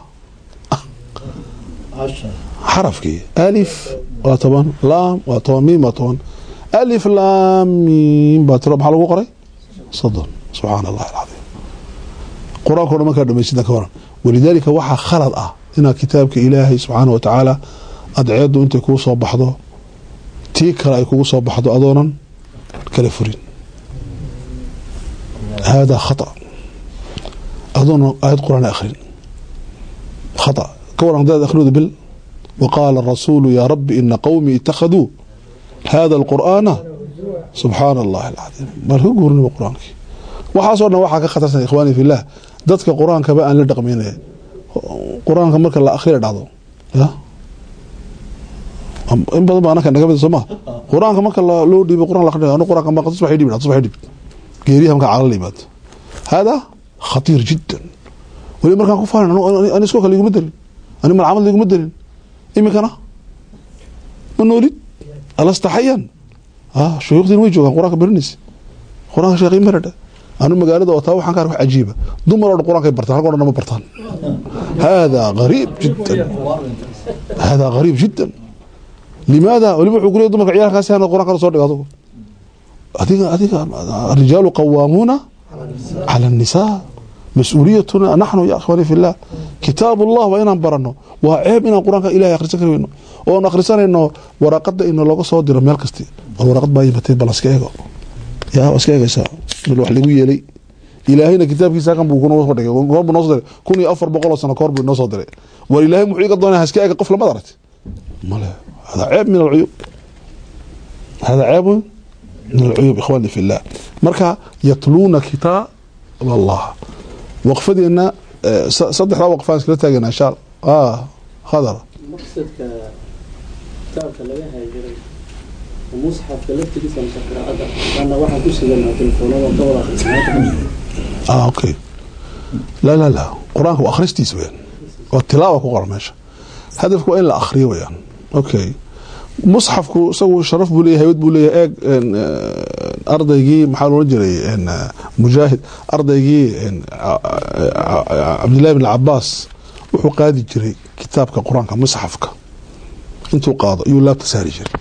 xarafkii alif waa toban laam waa toban miim waa toban alif laam miim baa tiro maxaa lagu qoray soddon subxaana allahi alcadiim qur-aanka o dhan markaa dhamaysida ka waran walidaalika waxaa khalad ah inaad kitaabka ilaahay subxaana wa tacaala adceeddu intay kuu soo baxdo tii kale ay kugu soo baxdo adoonan kala furin haadaa khata adoona aayad qur-aan akhrin khata ka waran hadaad akhridu bil وqاaل الرasuuل yا رbi iنa qwمii اتakhadوu hada الqur'aana subxaana الlahi الcadiim mar ka guurinaba qur-aankii waxaasoo dhan waxaa ka khatarsan ikhwaani filah dadka qur-aankaba aan la dhaqmaynaya qur-aanka marka la akhriya dhacdo ya in badan ba anaka naga mid sooma qur-aanka marka loo dhiibay quraan la akhriya anu qur-aanka ma tusbax dhib tusbax dhib geeriyaha marka cala la yimaado hada khatiir jiddan weli markaan ku faarin ani iskoo kale iguma darin ani malcamad liguma darin iminkana ma noolid alastaxayan shuyuukhdiina way joogaan qur-aanka barinaysa qur-aanka sheekhay maradha anu magaalada otaa waxaan ka ark wax cajiiba dumar oo dhan qur-aankay bartaan halka o dhan ma bartaan haadaa gariib jiddan haadaa gariib jiddan limaada weliba wuxuu kuleey dumarka ciyaalkaasi hana qur-aan kala soo dhigo adugu adiga adiga arijaalu qawaamuuna cala annisaa mas-uuliyatuna naxnu ya akhwaani fi llah kitaab ullah waa inaan barano waa ceeb inaan qur-aanka ilahay akhrisan kari weyno oon akhrisanayno waraaqada ino looga soo diro meel kasti bal waraqad baa yimatay bal iska eego yaa waa iska eegaysaa bal wax lagu yeelay ilaahayna kitaabkiisa kan buu kunoo soo dhigay goor buu noo soo diray kun iyo afar boqol oo sano kahor buu inoo soo diray war ilaahay muxuu iga doonaya iska eega qof lamad aragti male hada ceeb min alcuyub hada ceebun min alcuyub ikhwaani fi llah marka yatluuna kitaab allah waqfadeena saddexdaa waqfaan iskala taagana insha allah khadar maqsadka kitaabka laga haajiray musxafka laftigiisa mise qiraacada ana waxaan ku siganaa telefoonada ka wada akhrisanaa ah okay la la la qur-aanka waa akhristiisa weyaan waa tilaawa ku qoran meesha hadafku waa in la akhriyo weyaan okay musxafku isagu sharaf buu leeyahay haybad buu leeyahay eeg ardaygii maxaa loola jiray mujaahid ardaygii cabdillahi bin cabaas wuxuu qaadi jiray kitaabka qur-aanka musxafka intuu qaado ayuu laabta saari jiray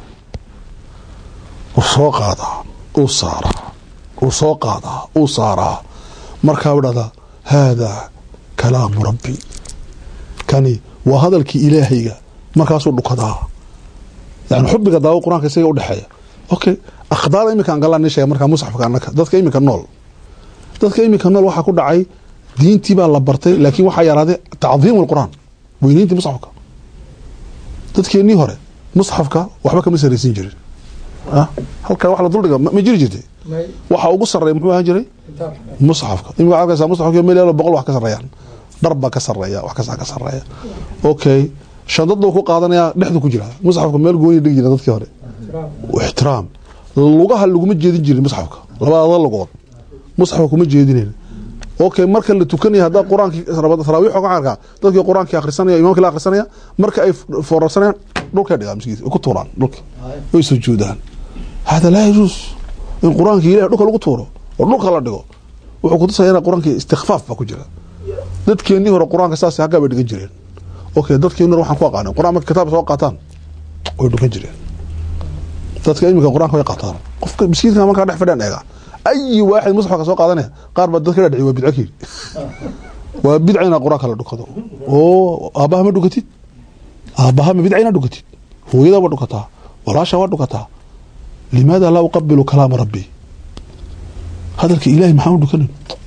uu soo qaadaa uu saaraa uu soo qaadaa uu saaraa markaa u dhahdaa haadaa kalaamu rabbi kani waa hadalkii ilaahayga markaasuu dhukadaa yani xubiga daawo qur-aanka isaga udhexeeya okay akhdaar iminka aan galaan sheega markaa musxafka annaka dadka iminka nool dadka iminka nool waxaa ku dhacay diintii baa la bartay laakiin waxaa yaraaday tacdiimu alqur'aan weyneyntii musxafka dadkeennii hore musxafka waxba kama saraysin jirin ah halkaa wax la duldhiga ma ma jiri jirtay may waxa ugu sarreeya muxuu ahaan jiray kitaabka musxafka imika waxaad arkaysaa musxafka meel yaalo boqol wax ka sarreeyaan dhar baa ka sarreeya wax kastaa ka sarreeya okay shandaduu ku qaadanaya dhexdu ku jira musxafka meel gooni dhigi jira dadkii hore kitaabka ixtiraam lugaha laguma jeedin jirin musxafka labada lugood musxafka kuma jeedinayn okay marka la tukanaya haddaa qur-aankii taraawiix ka arkaa dadkii qur-aankii akhrisanaya imaamkii la akhrisanaya marka ay foorarsanayaan dhulkay dhigaan miskiinka ku tuuraan dhulka way sujuudaan hada laa yajuus in qur-aanka ilahi dhulka lagu tuuro oo dhulka la dhigo wuxuu kutusaya in qur-aankii istikfaaf baa ku jira dadkeennii hore qur-aanka saas haggaa bay dhigan jireen okay dadkeennii hore waxaan ku aqaanin qur-aan marka kitaab soo qaataan way dhukan jireen dadka iminka qur-aanka way qaataan qofka miskiinka markaa dhex fadhiyaan eega ayi waaxid musxafka soo qaadanaya qaar baa dadka dhadhici waa bidco kii waa bidca inaad qur-aanka la dhukado oo aabbaha ma dhukatid aabbaha ma bidca inaad dhukatid hooyada waa dhukataa walaasha waa dhukataa limaada laa uqabilu kalaama rabbi hadalka ilaahi maxaan u dhukanin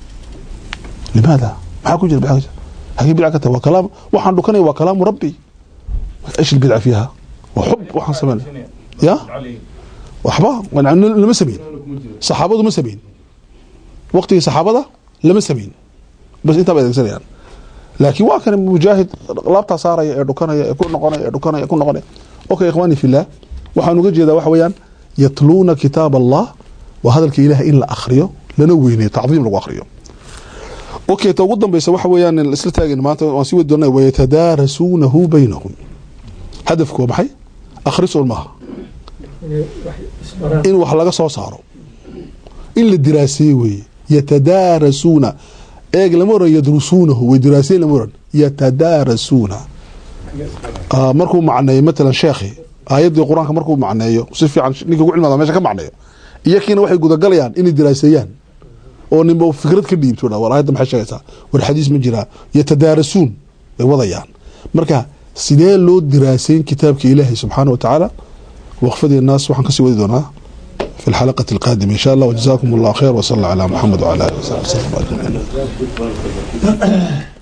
limaada maxaa ku jira bidca ka jira hagee bidca ka tahay waa kalaam waxaan dhukanaya waa kalaamu rabbi ايش البدعه فيها وحب waxaan sameyn ya waxba lama sameyn saxaabadu ma sameyn waqtigii saxaabada lama sameyn bas intaa bay adeegsanayaan laakiin waa kan mujaahid laabtaa saaraya ee dhukanaya ee ku noqonaya ee dhukanaya ee ku noqonaya okay ikhwaani fillah waxaan uga jeedaa waxa weeyaan yatluuna kitaab allah waa hadalka ilaahay in la akhriyo lana weyneeyo tacdiim lagu akhriyo okay ta ugu dambeysa waxa weeyaan isla taagin maanta waan sii wadi doonaa wayatadaarasuunahu baynahum hadafku waa maxay akhrisul maaha inay wax isbaraan in wax laga soo saaro in la diraaseeye weeye yatadaarasuuna eeg lama oran yadrusuunahu way diraaseyen lama oran yatadaarasuuna Ah, markuu macneeyo matalan sheekhi aayaddii qur-aanka markuu macneeyo si fiican ninka ugu cilmaada meesha ka macneeyo iyakiina waxay gudagalayaan inay diraaseeyaan oo ninba fikrad ka dhiibto war aayadda maxay sheegaysaa war xadiis ma jiraa yatadaarasuun bay wadayaan marka sidee loo diraaseyn kitaabka ilaahay subxaana wa tacaala waqfadii naas waxaan kasii wadi doonaa في الحلقة القادمة إن شاء الله وجزاكم الله خير وصلى على محمد وعلى آله وصحبه وسلم أجمعين